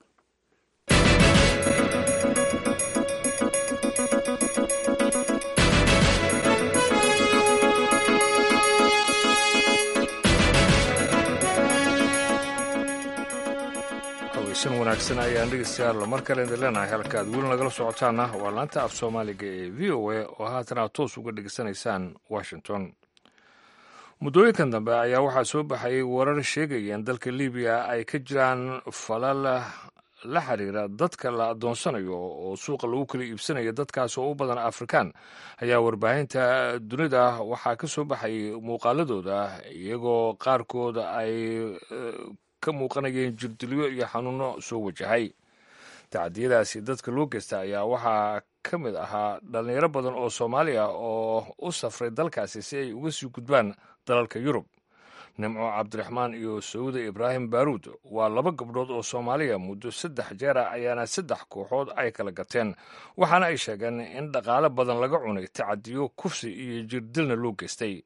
Speaker 1: haweysan wanaagsan ayaan dhegeystayaal mar kale idin leenahay halka aad weli nagala socotaana waa laanta af soomaaliga ee v o a oo haatan aad toos uga dhegeysanaysaan washington muddooyinkan dambe ayaa waxaa soo baxayay warar sheegaya in dalka libiya ay ka jiraan falal la xiriira dadka la adoonsanayo oo suuqa lagu kala iibsanayo dadkaas oo u badan afrikaan ayaa warbaahinta dunida waxaa ka soo baxayay muuqaaladooda iyagoo qaarkood ay ka muuqanayeen jirdilyo iyo xanuuno soo wajahay tacadiyadaasi dadka loo geysta ayaa waxaa ka mid ahaa dhalinyaro badan oo soomaaliya oo u safray dalkaasi si ay uga sii gudbaan dalalka yurub nimco cabdiraxmaan iyo sawda ibraahim baaruud waa laba gabdhood oo soomaaliya muddo saddex jeer ah ayaana saddex kooxood ay kala gateen waxaana ay sheegeen in dhaqaale badan laga cunay tacadiyo kufsi iyo jirdilna loo geystay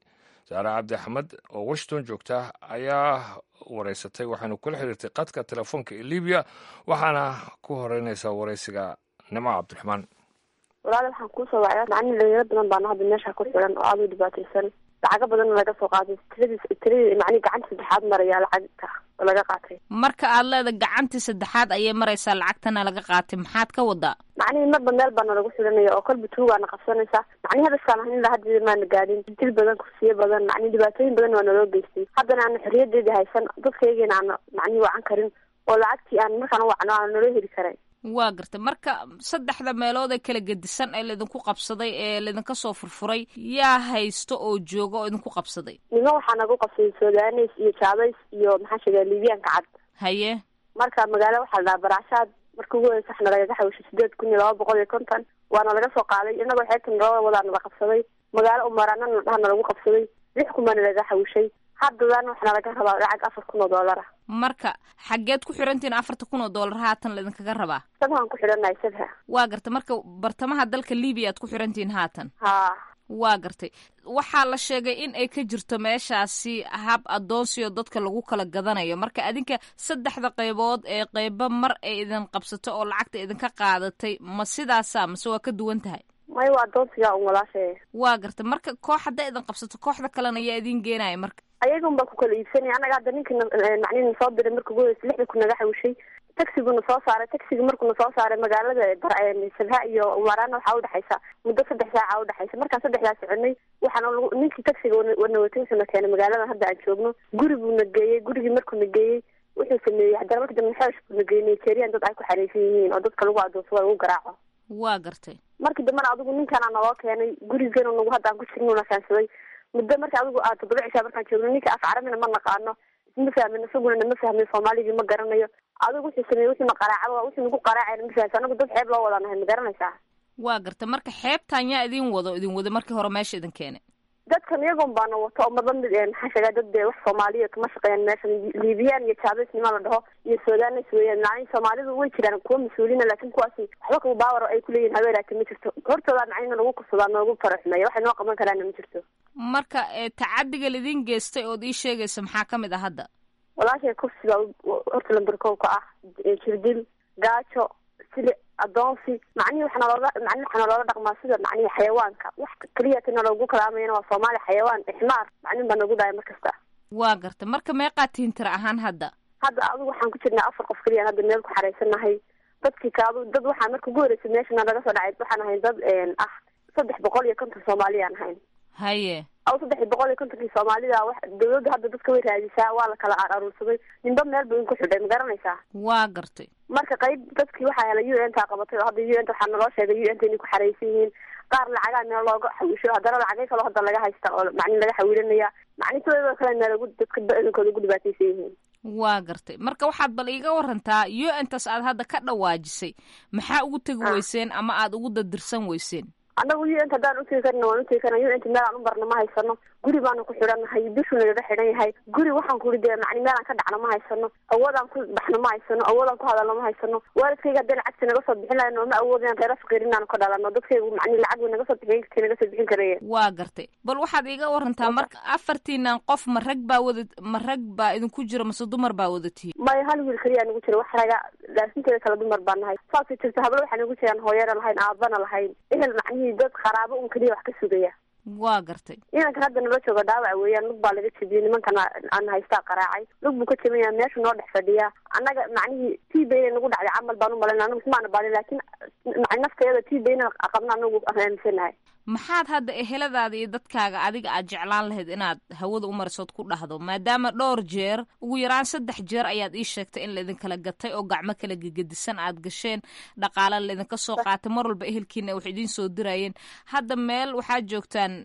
Speaker 1: saare cabdi axmed oo washington joogta ayaa wareysatay waxaynu kula xiriirtay qadka telefoonka ee libiya waxaana ku horeynaysaa wareysiga nimco cabdiraxmaan
Speaker 13: walaal waxaan kuusoo wacyaa macni dhalinyaro badan baana hadda meesha ku xiran oo aada u dhibaataysan lacago badanna laga soo qaaday tiradii tiradii macni gacanta saddexaad maraya lacagta oo laga qaatay
Speaker 14: marka aad leeda gacantii saddexaad ayay maraysaa lacagtana laga qaatay maxaad ka wadaa
Speaker 13: macnihi marba meel baana lagu xiranaya oo kolba tuugaana qabsanaysa macnihi hadaskaan ahan ilaa hadda maana gaadhin dil badan kursiyo badan macni dhibaatooyin badan waa naloo geystay haddana aana xorriyadeedii haysan dadkaygiina aana macnihi wacan karin oo lacagtii aan markaan wacno aana naloo heli karay
Speaker 14: waa gartay marka saddexda meelood ee kala gedisan ee laydinku qabsaday ee laydinka soo furfuray yaa haysto oo jooga oo idinku qabsaday
Speaker 13: nimo waxaa nagu qabsaday sudanes iyo jaabays iyo maxaa sheegaa libiyaanka cad
Speaker 14: haye
Speaker 13: marka magaalo waxaa la dhahaa baracshaad marka ugu horeysa waxna lagaga xawishay sideed kun iyo laba boqol iyo konton waana laga soo qaaday inagoo xeebtan laba wadaa nala qabsaday magaalo umaraana na dhahana lagu qabsaday lix kun baana laga xawishay haddadan waxna laga rabaa lacag afar kun oo doolar ah
Speaker 14: marka xaggeed ku xirantihiin afarta kun oo doolar haatan laydinkaga rabaa
Speaker 13: sabhaan ku xidhanahay sabha
Speaker 14: waa gartay marka bartamaha dalka libiya aad ku xirantihiin haatan
Speaker 13: ha
Speaker 14: waa gartay waxaa la sheegay in ay ka jirto meeshaasi hab adoonsiyo dadka lagu kala gadanayo marka adinka saddexda qaybood ee qaybo mar ay idin qabsato oo lacagta idinka qaadatay ma sidaasa mase waa ka duwan tahay
Speaker 13: may waa adoonsiga un walaashe
Speaker 14: waa gartay marka koox hadday idin qabsato kooxda kalena ayaa idin geenaya marka
Speaker 13: ayagun baa ku kala iibsanaya anaga hadda ninka macnihi na soo diray marka ugu horeysa lixda ku naga xawishay taxiguna soo saaray taxiga markuna soo saaray magaalada sabha iyo umarana waxaa udhexaysa muddo saddex saaca udhexaysa markaan saddexdaa soconay waxaana ninkii taxiga wana watay wuxuuna keenay magaaladan hadda aan joogno guri buuna geeyey gurigii markuuna geeyey wuxuu sameeyey haddana marka dambe xeesh buuna geeyey nigerian dad ay ku xareysan yihiin oo dadka lagu adoonsado lagu garaaco
Speaker 14: waa gartay
Speaker 13: markii dambena adigu ninkaana naloo keenay gurigeena nagu hadda aan ku jirnuna kaansaday muddo marka adigu aa toddoba cishaa markaan joogno ninka af carabina ma naqaano isma fahmin isaguna nama fahmin soomaaligii ma garanayo adigu wuxuu sameeyey wuxuuna qaraacaba wuxuu nagu qaraacayna ma fahamsa anagu dad xeeb loo wada nahay ma garanaysaa
Speaker 14: waa gartay marka xeebtan yaa idin wado idin wada markii hore meesha idin keenay
Speaker 13: dadkan iyagoon baana wato oo marba mid maxaa sheegaa dad dee wax soomaaliya kama shaqeeyaan meeshan liibiyaan iyo jaabeysnima la dhaho iyo sudanes weeyaan macnihi soomaalidu way jiraan kuwa mas-uuliina laakin kuwaasi waxba kaba baawar ay kuleeyihin habeelaati ma jirto hortooda macnina nagu kursadaa noogu faraxumeeya waxay noo qaban karaana ma jirto
Speaker 14: marka tacadiga laidin geystay ood ii sheegaysa maxaa ka mid ah hadda
Speaker 13: walaashay kursiga horta lamberkow ka ah jirdil gaajo sili adoonsi macnihi waxaa nalooga macnihi waxaa naloola dhaqmaa sida macnihi xayawaanka wax keliya tina loogu kalaamayana waa soomaali xayawaan ixmaar macnihin baa nagu dhahay mar kasta
Speaker 14: waa gartay marka meeqaa tihin tira ahaan hadda
Speaker 13: hadda adigu waxaan ku jirnaa afar qof keliya hadda meel ku xaraysanahay dadkii kaadu dad waxaa marka ugu horreysay meeshana laga soo dhacay waxaan ahayn dad ah saddex boqol iyo konton soomaaliyaan ahayn
Speaker 14: haye
Speaker 13: aw saddex boqol iyo kontonkii soomaalida wax dawladda hadda dadka way raadisaa waa la kala aruursaday ninba meel buu inku xidhay ma garanaysaa
Speaker 14: waa gartay
Speaker 13: marka qayb dadkii waxaa helay u n taa qabatay oo hadda u n ta waxaa naloo sheegay u n ta inay ku xaraysan yihiin qaar lacagaa meel looga xawisho haddana lacagay kaloo hadda laga haysta oo macni laga xawilanaya macni sidoo kale meelagu dadka badankooda ugu dhibaataysan yihiin
Speaker 14: waa gartay marka waxaad bal iiga warantaa u n tas aad hadda ka dhawaajisay maxaa ugu tegi weyseen ama aad ugu dadirsan weyseen
Speaker 13: annagu u n ta haddaan utegi karna waan utegi karna u n ta meel aan u barna ma haysano guri baanu ku xidhannahay bishuu nagaga xidhan yahay guri waxaan kuli dee macni meelaan ka dhacno ma haysano awoodaan ku baxno ma haysano awoodaan ku hadalno ma haysano waalidkayga hadday lacagta naga soo bixin lahayn ooma awood inaan reera faqiir inaanu ka dhalano dadkaygu macni lacag way naga soo bixin kartay naga soo bixin karaya
Speaker 14: waa gartay bal waxaad iiga warantaa marka afartiinan qof ma rag baa wada ma rag baa idinku jira mase dumar baa wada tihi
Speaker 13: maya hal wiil keliyaa nagu jira wax raga laasinteeda kala dumar baa nahay saasay jirta hablo waxaa nagu jiraan hooyana lahayn aabana lahayn ehel macnihii dad qaraabo un keliya wax ka sugaya
Speaker 14: waa gartay
Speaker 13: inankan hadda nala jooga dhaawac weeyaan lug baa laga jebiyey nimankana aan haystaa qaraacay lug buu ka jebinaya meeshu noo dhex fadhiyaa annaga macnihii t bayna nagu dhacday camal baan u malayna anagu ismaana baalin laakiin nafteeda t bayna qabna anagu aaminsanahay
Speaker 14: maxaad hadda eheladaada iyo dadkaaga adiga aad jeclaan lahayd inaad hawada u marisood ku dhahdo maadaama dhowr jeer ugu yaraan saddex jeer ayaad ii sheegtay in laidinkala gatay oo gacmo kala gegedisan aad gasheen dhaqaala laidinka soo qaatay mar walba ehelkiina wax idiin soo dirayeen hadda meel waxaad joogtaan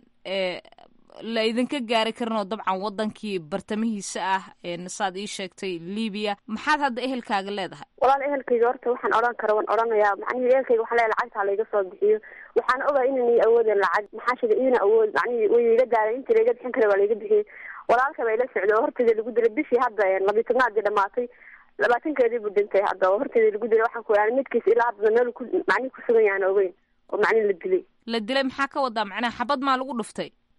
Speaker 14: la idinka gaari karin oo dabcan wadankii bartamihiisa ah saad ii sheegtay libiya maxaad hadda ehelkaaga leedahay
Speaker 13: walaal ehelkayga horta waxaan odhan kara waan odhanayaa macnihi ehelkayga waxaan leeyahay lacagtaa layga soo bixiyo waxaan ogahay inaan awoodeen lacag maxaa sheegay iina awood macnihi way iga daaray intii layga bixin kara waa layga bixiyey walaalka baa ila socday oo horteeda lagu dilay bishii hadda labiyi tobnaadii dhamaatay labaatankeedii buu dhintay hadda oo horteeda lagu dilay waxaan ku yaani midkiis ilaa hadda meel ku macnihi kusugan yahan ogeyn oo macnihi la dilay
Speaker 14: la dilay maxaa ka wadaa macnaha xabad maa lagu dhuftay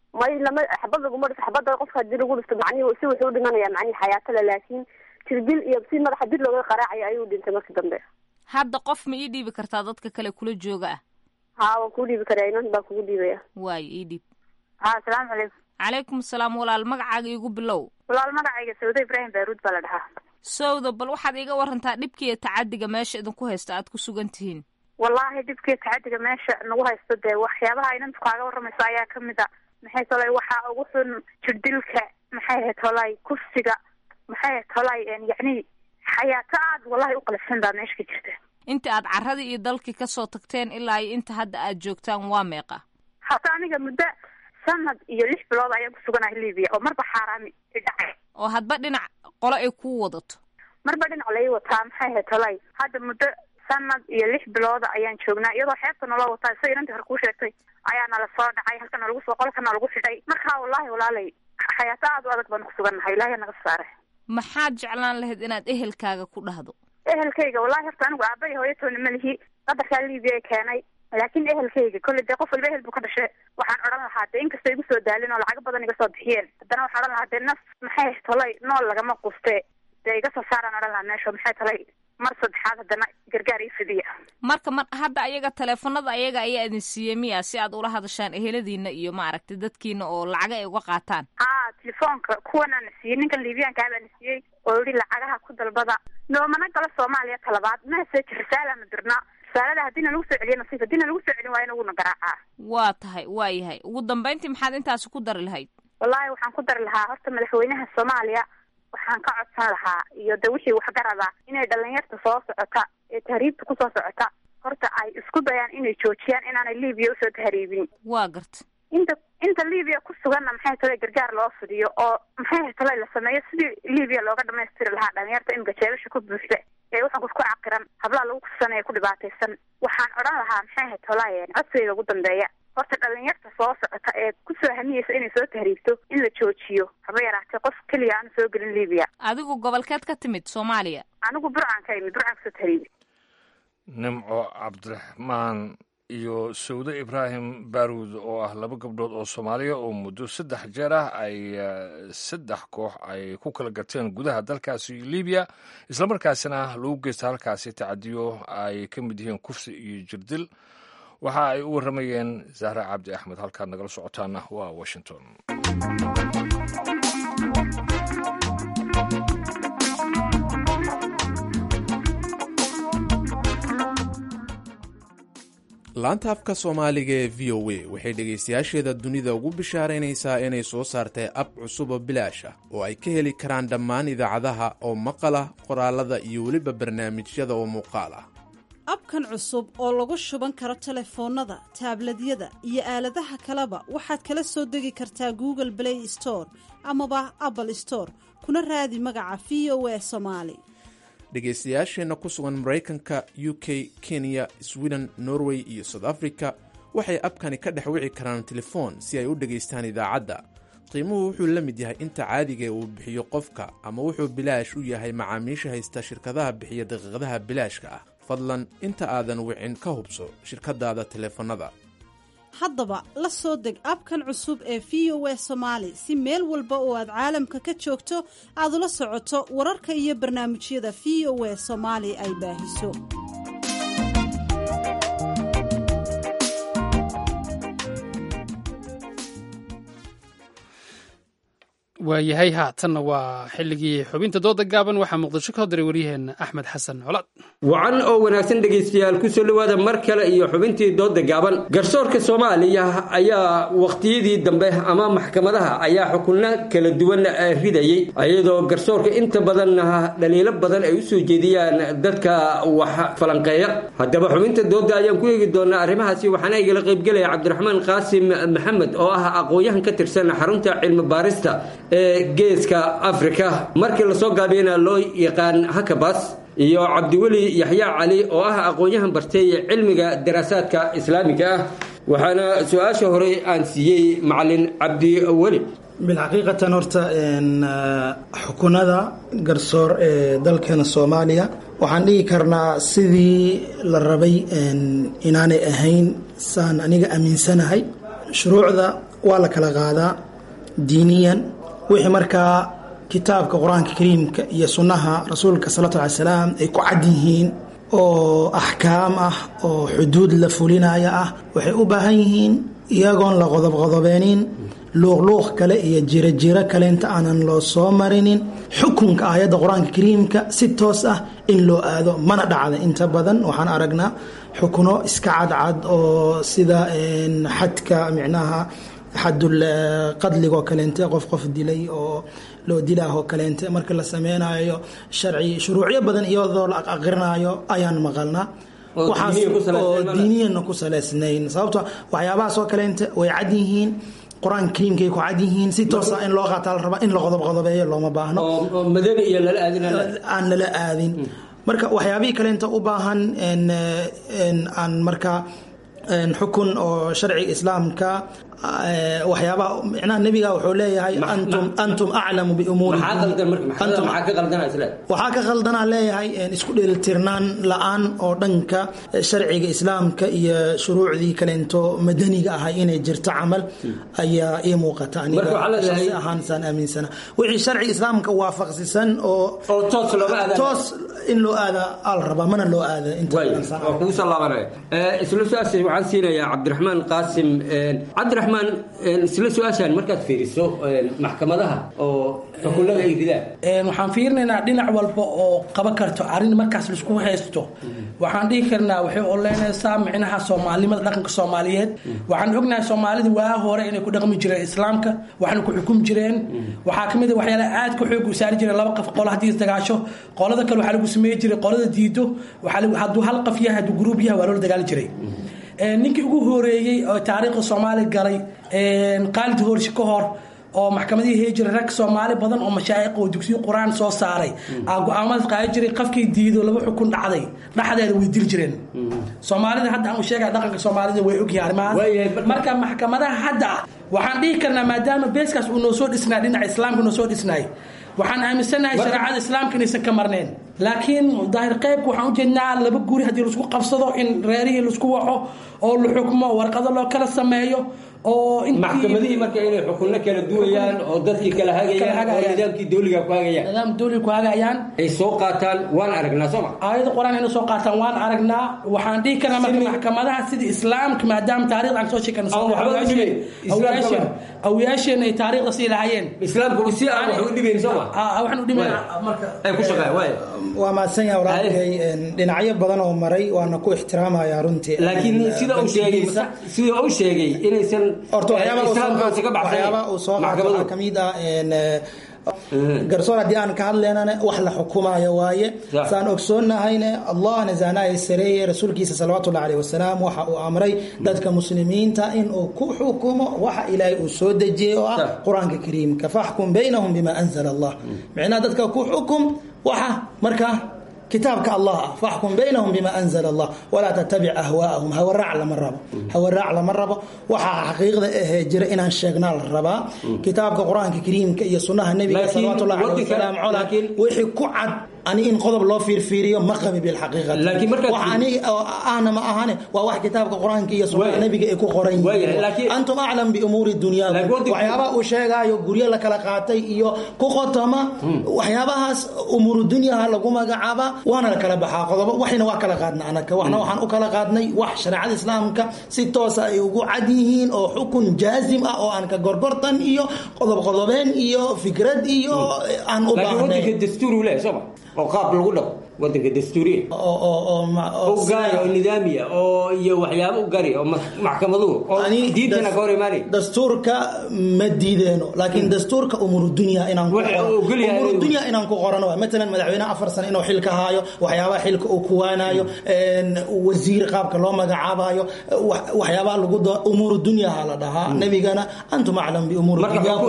Speaker 13: may lama xabad laguma dhifto xabada qofka hadii lagu dhifto macnihi si wuxuu dhimanaya macnihi xayaatale laakiin jirdil iyo si madaxa dib looga qaraacayo ayuu dhintay markii dambe
Speaker 14: hadda qof ma ii dhiibi kartaa dadka kale kula jooga ah
Speaker 13: ha waan kuu dhiibi karaa inan baan kugu dhiibaya
Speaker 14: waayo ii dhiib
Speaker 13: ha asalaamu calaykum
Speaker 14: calaykum salaam walaal magacaaga iigu bilow
Speaker 13: walaal magacayga sawda ibraahim baaruud baa la dhahaa
Speaker 14: sowda bal waxaad iiga warantaa dhibkiiyo tacadiga meesha idinku haysta aad ku sugan tihiin
Speaker 15: wallaahi dhibkii tacadiga meesha nagu haysto dee waxyaabaha inantu kaaga waramayso ayaa kamid a maxay tolay waxaa ugu xun jirdilka maxay ahayd tolay kufsiga maxay ahayd tolay yacni xayaato aad wallahi u qalafsan baa meesha ka jirta
Speaker 14: inta aad carradii iyo dalkii kasoo tagteen ilaa iyo inta hadda aad joogtaan waa meeqa
Speaker 15: hata aniga muddo sanad iyo lix bilood ayaan ku suganahay libiya oo marba xaaraami i dhacay
Speaker 14: oo hadba dhinac qolo ay kuu wadato
Speaker 15: marba dhinac lai wataa maxay ahayd tolay hadda muddo sanad iyo lix bilooda ayaan joognaa iyadoo xeebta naloo wataa sida inantii hore kuu sheegtay ayaa nala soo dhacay halkana lagu soo qolkana lagu xidhay markaa wallahi walaalay xayaato aad u adag baan ku sugannahay ilaahay naga saare
Speaker 14: maxaad jeclaan lahayd inaad ehelkaaga ku dhahdo
Speaker 15: ehelkayga wallahi horta anigu aaba iyo hooyatoona ma lihi qadarkaa libiya ee keenay laakiin ehelkayga kolley dee qof walba ehel buu ka dhashay waxaan odhan lahaa dee inkastoo igu soo daalin oo lacago badan iga soo bixiyeen haddana waxaan odhan lahaa dee naf maxay tolay nool lagama quste dee iga soo saaraan odhan lahaa meesha maxay tolay mar saddexaad haddana gargaar ii fidiya
Speaker 14: marka mar hadda ayaga taleefanada ayaga ayaa idin siiyey miya si aad ula hadashaan eheladiina iyo maaragtay dadkiina oo lacaga ay uga qaataan
Speaker 15: haa telefoonka kuwanaa na siiyey ninkan libiyaanka abaa na siiyey oo yihi lacagaha ku dalbada noomana galo soomaaliya talabaad message risaala na dirnaa risaalada haddiina lagu soo celiyo nasiif haddiina lagu soo celin waayana wuuna garaacaa
Speaker 14: waa tahay waa yahay ugu dambayntii maxaad intaasi ku dari lahayd
Speaker 15: wallahi waxaan ku dari lahaa horta madaxweynaha soomaaliya waxaan ka codsan lahaa iyo de wixii waxgarada inay dhalinyarta soo socota ee tahriibta kusoo socota horta ay isku dayaan inay joojiyaan inaanay libiya usoo tahriibin
Speaker 14: waa garta
Speaker 15: inta inta libiya ku suganna maxay tale gargaar loo fidiyo oo maxay tale la sameeyo sidii libiya looga dhamaystiri lahaa dhalinyarta imika jeebasha ku buuxda ee waxaan ku caqiran hablaha lagu kufsanaya ku dhibaataysan waxaan odhan lahaa maxay ahayd tolaaye codsigayga ugu dambeeya horta dhalinyarta soo socota ee kusoo hamiyeysa inay soo tahriibto in la joojiyo haba yaraatee qof keliya aanu soo gelin libiya
Speaker 14: adigu gobolkeed ka timid soomaaliya
Speaker 15: anigu burcaan ka imid burcaan kasoo tahriibi
Speaker 1: nimco cabdiraxmaan iyo sawde ibraahim baaruud oo ah laba gabdhood oo soomaaliya oo muddo saddex jeer ah ay saddex koox ay ku kala gateen gudaha dalkaasi libiya islamarkaasina lagu geysta halkaasi tacadiyo ay ka mid yihiin kufsi iyo jirdil waxa ay u warramayeen zahra cabdi axmed halkaad nagala socotaana waa washington
Speaker 16: laanta afka soomaaliga ee v o a waxay dhegaystayaasheeda dunida ugu bishaaraynaysaa inay soo saartay ab cusub oo bilaash ah oo ay ka heli karaan dhammaan idaacadaha oo maqal ah qoraalada iyo weliba barnaamijyada oo muuqaal ah
Speaker 17: abkan cusub oo lagu shuban karo telefoonnada taabladyada iyo aaladaha kaleba waxaad kala soo degi kartaa google play store amaba apple store kuna raadi magaca v o a somaali
Speaker 16: dhegaystayaasheenna ku sugan maraykanka u k kenya sweden norway iyo south africa waxay abkani ka dhex wici karaan telefoon si ay u dhegaystaan idaacadda qiimuhu wuxuu la mid yahay inta caadiga uu bixiyo qofka ama wuxuu bilaash u yahay macaamiisha haysta shirkadaha bixiya daqiiqadaha bilaashka ah fadlan inta aadan wicin ka hubso shirkadaada teleefannada
Speaker 17: haddaba la soo deg abkan cusub ee v o a somaali si meel walba oo aad caalamka ka joogto aad ula socoto wararka iyo barnaamijyada v o a soomaali ay baahiso
Speaker 2: waayahay haatanna waa xilligii xubinta dooda gaaban waxaa muqdisho ka hodiray waryaheena axmed xasan colaad
Speaker 18: wacan oo wanaagsan dhegaystayaal kusoo dhowaada mar kale iyo xubintii dooda gaaban garsoorka soomaaliya ayaa wakhtiyadii dambe ama maxkamadaha ayaa xukunno kala duwan ridayey iyadoo garsoorka inta badanna dhaliilo badan ay usoo jeediyaan dadka wax falanqeeya haddaba xubinta dooda ayaan ku eegi doonaa arrimahaasi waxaana igala qaybgelaya cabdiraxmaan qaasim maxamed oo ah aqoon-yahan ka tirsan xarunta cilmi baarista ee geeska afrika markii lasoo gaabiyana loo yaqaan hakabas iyo cabdiweli yaxya cali oo ah aqoon-yahan bartay cilmiga daraasaadka islaamiga ah waxaana su-aasha hore aan siiyey macalin cabdiweli
Speaker 19: bilxaqiiqatan horta xukunada garsoor ee dalkeena soomaaliya waxaan dhigi karnaa sidii la rabay inaanay ahayn saan aniga aaminsanahay shuruucda waa la kala qaadaa diiniyan wixii markaa kitaabka qur-aanka kariimka iyo sunnaha rasuulka salawatu llahi salaam ay ku cad yihiin oo axkaam ah oo xuduud la fulinaya ah waxay u baahan yihiin iyagoon la qodobqodobeenin luuqluuq kale iyo jirojiro kale inta aanan loo soo marinin xukunka aayadda qur-aanka kariimka si toos ah in loo aado mana dhacda inta badan waxaan aragnaa xukuno iska cadcad oo sida xadka micnaha xadul qadligoo kaleente qof qof dilay oo loo dilaahoo kaleente marka la sameynayo sharci shuruucyo badan iyadoo la aqrinayo ayaan maqalnaa waxaas oo diiniyana ku saleysnayn sababto waxyaabahaasoo kaleente way cad yihiin qur-aanka kariimkay ku cad yihiin si toosa in loo qaataa la rabaa in la qodob qodobeeyo looma baahno aan lala aadin marka waxyaabihii kaleenta u baahan aan marka xukun oo sharciga islaamka waxyaabaha micnaha nebiga wuxuu leeyahay antum antum aclamu biumuuri waxaa ka qaldanaa leeyahay isku dheelitirnaan la-aan oo dhanka sharciga islaamka iyo shuruucdii kaleento madaniga ahay inay jirto camal ayaa ii muuqata aniga ahaan saan aaminsana wixii sharciga islaamka waafaqsisan oo toos in loo aada al rabaa mana loo aada
Speaker 18: kugu soo laabanaya isla su-aasha waxaan siinayaa cabdiraxmaan qaasim cabdiraxmaan isla su-aashaan markaad fiiriso maxkamadaha oo xukunada ay ridaan
Speaker 20: waxaan fiirinaynaa dhinac walba oo qaban karto arrin markaas laisku haysto waxaan dhihi karnaa waxay oleynaysaa micnaha soomaalinimada dhaqanka soomaaliyeed waxaan ognahay soomaalida waa hore inay ku dhaqmi jireen islaamka waxna ku xukumi jireen waxaa kamid a waxyaala aad ka xoog u saari jireen laba qof qolo haddii isdagaasho qolada kale waxaa lagu sameey jiray qolada diido hadduu hal qof yahay hadduu gruub yahay waa loola dagaali jiray ninkii ugu horeeyey oo taariikhda soomaaliya galay qaalid hoorshi ka hor oo maxkamadihii hee jiray rag soomaali badan oo mashaayiq oo dugsiyo qur-aan soo saaray aa go-aamadaas qaadi jiray qofkii diido laba xukun dhacday dhexdeeda way dili jireen soomaalida hadda aan u sheegaya dhaqanka soomaalida way ogyahay arrimahaas marka maxkamadaha hadda waxaan dhihi karnaa maadaama beeskaas uu noo soo dhisnaa dhinaca islaamka noo soo dhisnaay waxaan aaminsanahay shareecada islaamka inaysan ka marneen laakiin daahir qaybka waxaan ujeednaa laba guri haddii laisku qabsado in reerihii laisku waxo oo la xukmo warqado loo kala sameeyo oo
Speaker 18: maxkamadihii marka inay xukunno kala duwayaan oo dadkii kala hagayaan oo nidaamkii dowliga ku hagayaan
Speaker 20: nidaam dowliga ku hagayaan
Speaker 18: ay soo qaataan waan aragnaa sooma
Speaker 20: aayada qur-aan inay soo qaataan waan aragnaa waxaan dhihi karnaa marka maxkamadaha sida islaamka maadaama taarikhda aan soo sheekana awyaasheen ay taariikhda sii lahaayeen
Speaker 18: islaamka si aan wax u dhibayn sooma
Speaker 20: waxaan u dhibayn marka
Speaker 18: ay ku shaqeeyaan waay
Speaker 19: waa mahadsan yahay walaalkay dhinacyo badan oo maray waana ku ixtiraamaya runtii
Speaker 18: laakiin sida uu sheegay sida uu sheegay inaysan
Speaker 19: horta waxyaabaa uu soo qaato waxaa kamid ah garsoor haddii aan ka hadlaynana wax la xukumayo waaye saan ogsoonnahayne allahna zaanaaya sareeye rasuulkiisa salawatullahi aleyh wasalaam waxa uu amray dadka muslimiinta in uu ku xukumo waxa ilaahay uu soo dejiyey oo ah qur-aanka kariimka faxkum baynahum bima anzala allah micnaha dadka ku xukum waxa markaa kitaabka allah ah faxkum baynahum bima anzala allah walaa tattabic ahwaa'ahum hawaraac lama rabo hawaraac lama rabo waxaa xaqiiqda ahee jira inaan sheegnaa la rabaa kitaabka qur-aanka kariimka iyo sunnaha nebiga salawatullahi aleyh wasalaam cola wixii ku cad ani in qodob loo fiirfiiriyo ma qabi bilxaqiiqati wax ani ahna ma ahane waa wax kitaabka qur-aanka iyo sunnaha nebiga ay ku qoran yihiin antum aclam biumuuri dunyaakum waxyaabaha uu sheegaayo guryo la kala qaatay iyo ku qotoma waxyaabahaas umuuru dunyaha lagu magacaaba waana la kala baxaa qodobo waxayna waa kala qaadna anaka waxna waxaan u kala qaadnay wax shareecada islaamka si toosa ay ugu cad yihiin oo xukun jaazim ah oo aan ka gorgortan iyo qodob qodobeen iyo fikrad iyo aan u baahnay
Speaker 18: oo qaab lagu dhaqo wadanka dastuuriya oo gaari oo nidaamiya oo iyo waxyaabo u gari oo maxkamaduhu oo diintana ka hor imaanay
Speaker 19: dastuurka ma diideeno laakiin dastuurka umuru dunya inaan umuru dunya inaan ku qorano waa matalan madaxweynaha afar sano inuu xilka haayo waxyaabaha xilka uu kuwaanayo wasiir qaabka loo magacaabayo waxyaabaha lagu umuru dunyaha la dhahaa nebigana antum aclam biumuuri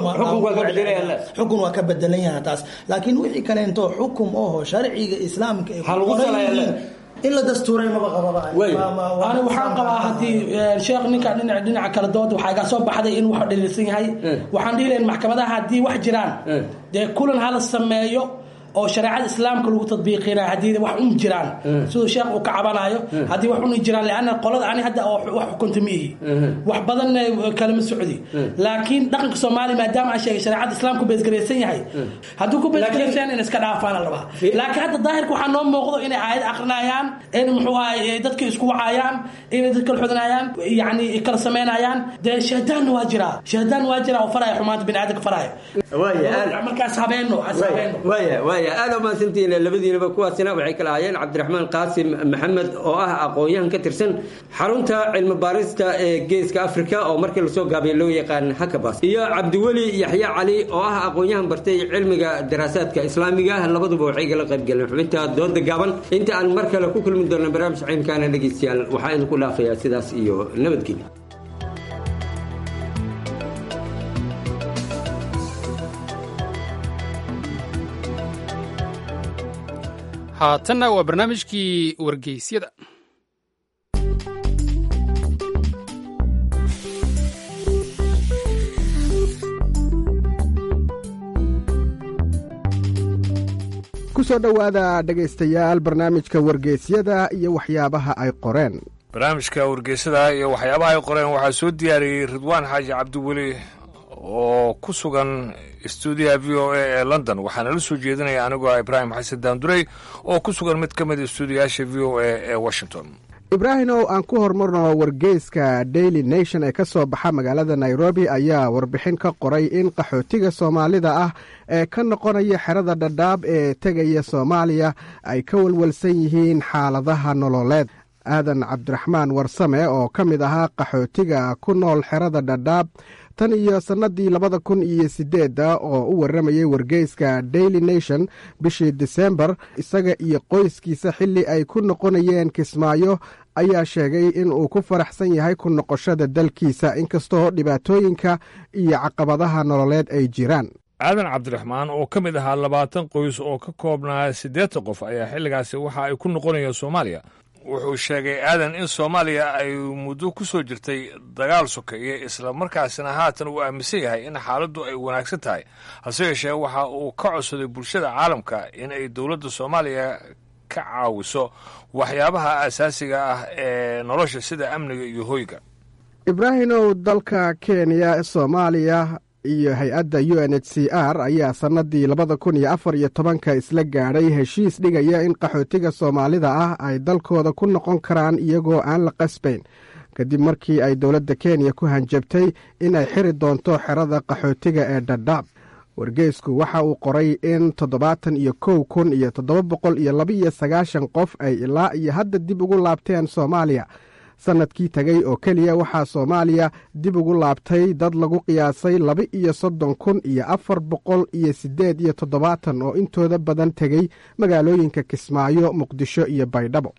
Speaker 19: xukun waa ka bedelan yaha taas laakiin wixii kaleento xukum oho sharciga islaamka ay ku qoran yihiin in la dastuuray maba
Speaker 20: qababa waxaan qabaa haddii sheekh ninka dhinac dhinaca kala dood waxaa iga soo baxday in wax dhaliilsan yahay waxaan dhihi lahayn maxkamadaha haddii wax jiraan dee kulan hala sameeyo oo shareecada islaamka lagu tadbiiqinayo haddii wax un jiraan siduu sheekh uu ka cabanayo haddii wax un jiraan leanna qolada ani hadda oo wax xukunta ma ihi wax badanna kalama socdi laakiin dhaqanka soomaaliya maadaama aan sheegay shareecada islaamku beesgaraysan yahay hadduu ku beesgaraysan in iska dhaafaan la rabaa laakiin hadda daahirka waxaa noo muuqdo inay aayad akrinayaan in muxuu ahay dadka isku wacayaan inay dadka xudnayaan yani kala samaynayaan dee shahdaanna waa jiraa shahdaan waa jiraa oo faraya xumaanta biniaadamka faraya markaas habeeno habeeno
Speaker 18: waaya waaya aad u mahadsantihiin labadiinaba kuwaasina waxay kala ahaayeen cabdiraxmaan qaasim maxamed oo ah aqoon-yahan ka tirsan xarunta cilmi baarista ee geeska afrika oo markii lasoo gaabay loo yaqaan hakabas iyo cabdiweli yaxya cali oo ah aqoon-yahan bartay cilmiga daraasaadka islaamiga labaduba waxay kala qaybgaleen xubinta dooda gaaban inta aan mar kale ku kulmi doona barnaamij ciimkaana dhegeystayaal waxaa idinku dhaafayaa sidaas iyo nabadgelya
Speaker 2: haatanna waa barnaamijkii wargeysyada
Speaker 21: kusoo dhowaada dhegaystayaal barnaamijka wargeysyada iyo waxyaabaha ay qoreen
Speaker 1: barnaamijka wargeysada iyo waxyaabaha ay qoreen waxaa soo diyaariyey ridwaan xaaji cabdiweli oo ku sugan stuudiyaha v o a ee london waxaana la soo jeedinaya anigoo ibraahim xasan daandurey oo ku sugan mid ka mid a stuudiyaasha v o a ee washington
Speaker 21: ibraahimow aan ku hormarno wargeyska daily nation ee ka soo baxa magaalada nairobi ayaa warbixin ka qoray in qaxootiga soomaalida ah ee ka noqonaya xerada dhadhaab ee tegaya soomaaliya ay ka walwalsan yihiin xaaladaha nololeed aadan cabdiraxmaan warsame oo ka mid ahaa qaxootiga ku nool xerada dhadhaab tan iyo sannadii labada kun iyo sideedda oo u warramayay wargeyska daily nation bishii disembar isaga iyo qoyskiisa xilli ay ku noqonayeen kismaayo ayaa sheegay in uu ku faraxsan yahay ku noqoshada dalkiisa inkastoo dhibaatooyinka iyo caqabadaha nololeed ay jiraan
Speaker 1: aadan cabdiraxmaan oo ka mid ahaa labaatan qoys oo ka koobnaa siddeetan qof ayaa xilligaasi waxa ay ku noqonayeen soomaaliya wuxuu sheegay aadan in soomaaliya ay muddo ku soo jirtay dagaal sokeeye isla markaasina haatan uu aaminsan yahay in xaaladdu ay wanaagsan tahay hase yeeshee waxa uu ka codsaday bulshada caalamka in ay dowladda soomaaliya ka caawiso waxyaabaha asaasiga ah ee nolosha sida amniga iyo hoyga
Speaker 21: ibraahimow dalka kenya soomaaliya iyo hay-adda u n h c r ayaa sannadii labada kun iyo afar iyo tobanka isla gaadhay heshiis dhigaya in qaxootiga soomaalida ah ay dalkooda ku noqon karaan iyagoo aan la qasbayn kadib markii ay dowladda kenya ku hanjabtay in ay xiri doonto xerada qaxootiga ee dhadhaab wargeysku waxa uu qoray in toddobaatan iyo kow kun iyo toddoba boqol iyo labaiyo sagaashan qof ay ilaa iyo hadda dib ugu laabteen soomaaliya sannadkii tegey oo keliya waxaa soomaaliya dib ugu laabtay dad lagu qiyaasay laba iyo soddon kun iyo afar boqol iyo siddeed iyo toddobaatan oo intooda badan tegey magaalooyinka kismaayo muqdisho iyo baydhabo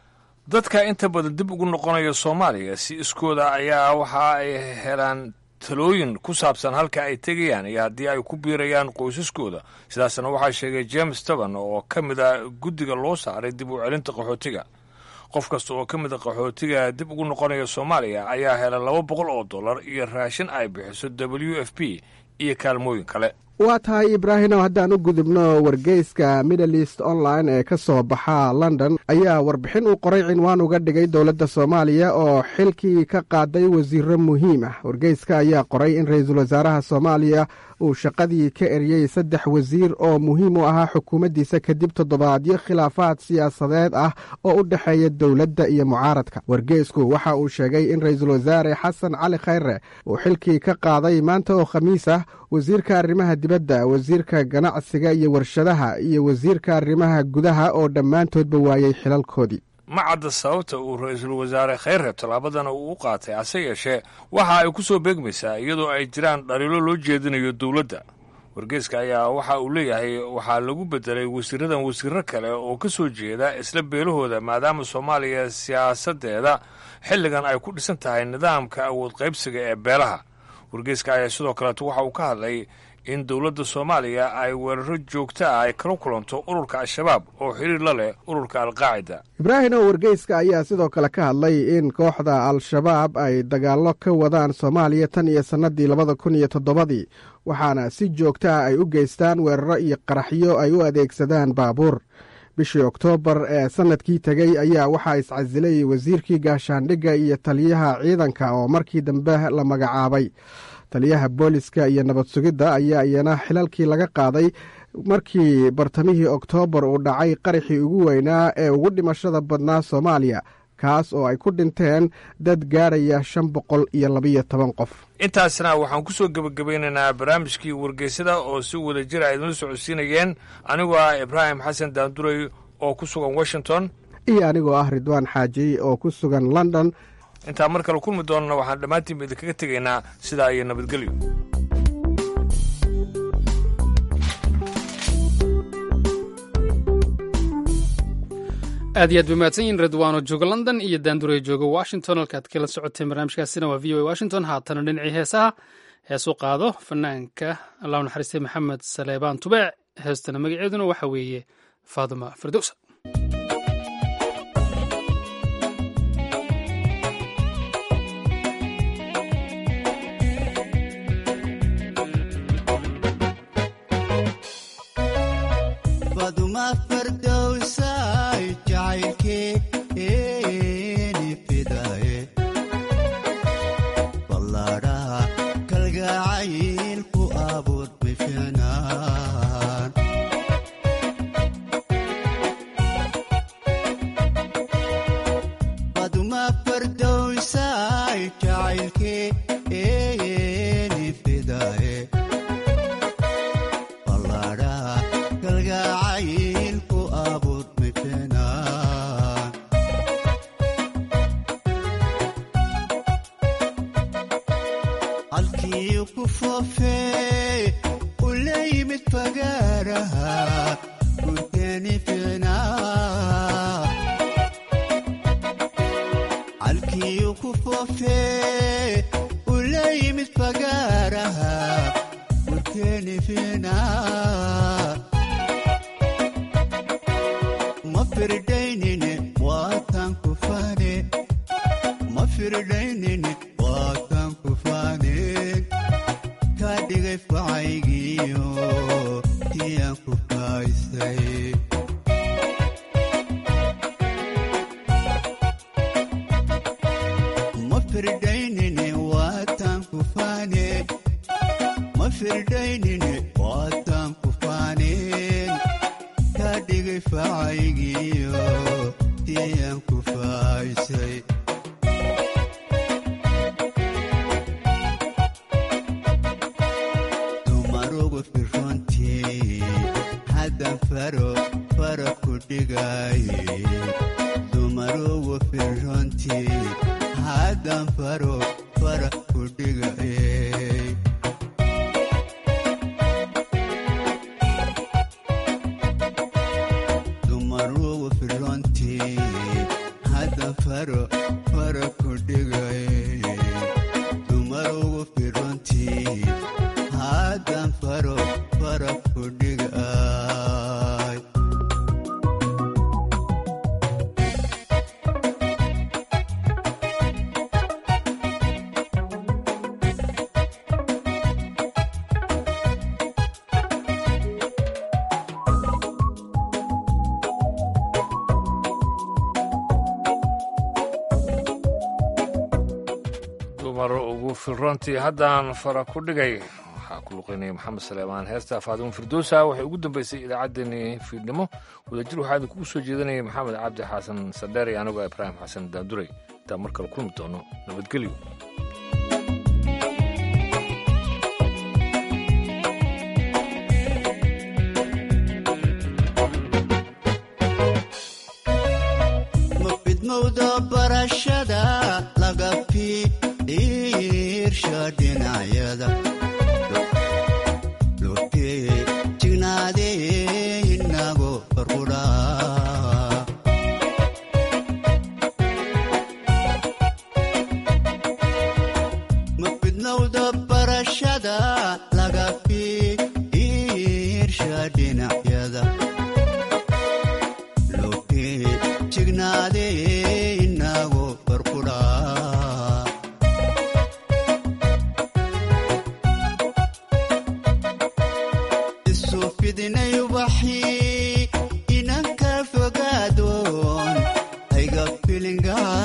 Speaker 1: dadka inta badan dib ugu noqonaya soomaaliya si iskooda ayaa waxa ay helaan talooyin ku saabsan halka ay tegayaan iyo haddii ay ku biirayaan qoysaskooda sidaasna waxaa sheegay james toban oo ka mid a guddiga loo saaray dib u celinta qaxootiga qof kasta oo ka mid a qaxootiga dib ugu noqonaya soomaaliya ayaa hela laba boqol oo dollar iyo raashin ay bixiso w f p iyo kaalmooyin kale
Speaker 21: waa tahay ibraahimow haddaan u gudubno wargeyska middle east online ee ka soo baxa london ayaa warbixin uu qoray cinwaan uga dhigay dowladda soomaaliya oo xilkii ka qaaday wasiiro muhiim ah wargeyska ayaa qoray in ra-iisul wasaaraha soomaaliya uu shaqadii ka eriyey saddex wasiir oo muhiim u ahaa xukuumaddiisa kadib toddobaadyo khilaafaad siyaasadeed ah oo u dhexeeya dowladda iyo mucaaradka wargeysku waxa uu sheegay in ra-iisul wasaare xasan cali khayre uu xilkii ka qaaday maanta oo khamiis ah wasiirka arrimaha dibadda wasiirka ganacsiga iyo warshadaha iyo wasiirka arrimaha gudaha oo dhammaantoodba waayey xilalkoodii
Speaker 1: ma cadda sababta uu ra-iisul wasaare khayre tallaabadana uu u qaatay hase yeeshee waxa ay ku soo beegmaysaa iyadoo ay jiraan dhaliilo loo jeedinayo dowladda wargeyska ayaa waxa uu leeyahay waxaa lagu bedelay wasiiradan wasiiro kale oo ka soo jeeda isla beelahooda maadaama soomaaliya siyaasaddeeda xilligan ay ku dhisan tahay nidaamka awood qaybsiga ee beelaha wargeyska ayaa sidoo kaleeto waxa uu ka hadlay in dowladda soomaaliya ay weeraro joogto ah ay kala kulanto ururka al-shabaab oo xiriir la leh ururka alqaacida
Speaker 21: ibraahim oo wargeyska ayaa sidoo kale ka hadlay in kooxda al-shabaab ay dagaallo ka wadaan soomaaliya tan iyo sannadii labada kun iyo toddobadii waxaana si joogta ah ay u geystaan weeraro iyo qaraxyo ay u adeegsadaan baabuur bishii oktoobar ee sannadkii tegey ayaa waxaa iscasilay wasiirkii gaashaandhigga iyo taliyaha ciidanka oo markii dambe la magacaabay taliyaha booliska iyo nabad sugidda ayaa iyana xilalkii laga qaaday markii bartamihii oktoobar uu dhacay qaraxii ugu weynaa ee ugu dhimashada badnaa soomaaliya kaas oo ay ku dhinteen dad gaaraya shan boqol iyo labiyo toban qof
Speaker 1: intaasna waxaan ku soo gebagabeynaynaa barnaamijkii wargeysada oo si wada jir a idinla socodsiinayeen anigoo ah ibraahim xasan daanduray oo ku sugan washington
Speaker 21: iyo anigoo ah ridwaan xaaji oo ku sugan london
Speaker 1: intaa mar kale kulmi doonana waxaan dhammaantiinba idinkaga tegaynaa sidaa iyo nabadgelyo
Speaker 2: aad iyo aad bay mahadsan yihin redwaano jooga london iyo daanduray jooga washington halkaad kala socoteen barnaamijkaasina waa v o a washington haatana dhinacii heesaha heesu qaado fanaanka allahu naxariistay maxamed saleebaan tubeec heestana magaceeduna waxa weeye faaduma firdowsa
Speaker 1: filrontii haddaan fara ku dhigay waxaa ku luqeynaya maxamed saleemaan heesta faadimo firdowsa waxay ugu dambeysay idaacaddeenii fiidnimo wadajir waxaa idinkugu soo jeedanaya maxamed cabdi xasan sadheer iyo anigoo ibraahim xasan daanduray intaa mar kale kulmi doono nabadgelyo
Speaker 3: mafidnowda barashada laga fi feejignaade inago barkudhaa isu fidinay ubaxii inanka fogaadon ayga filingaa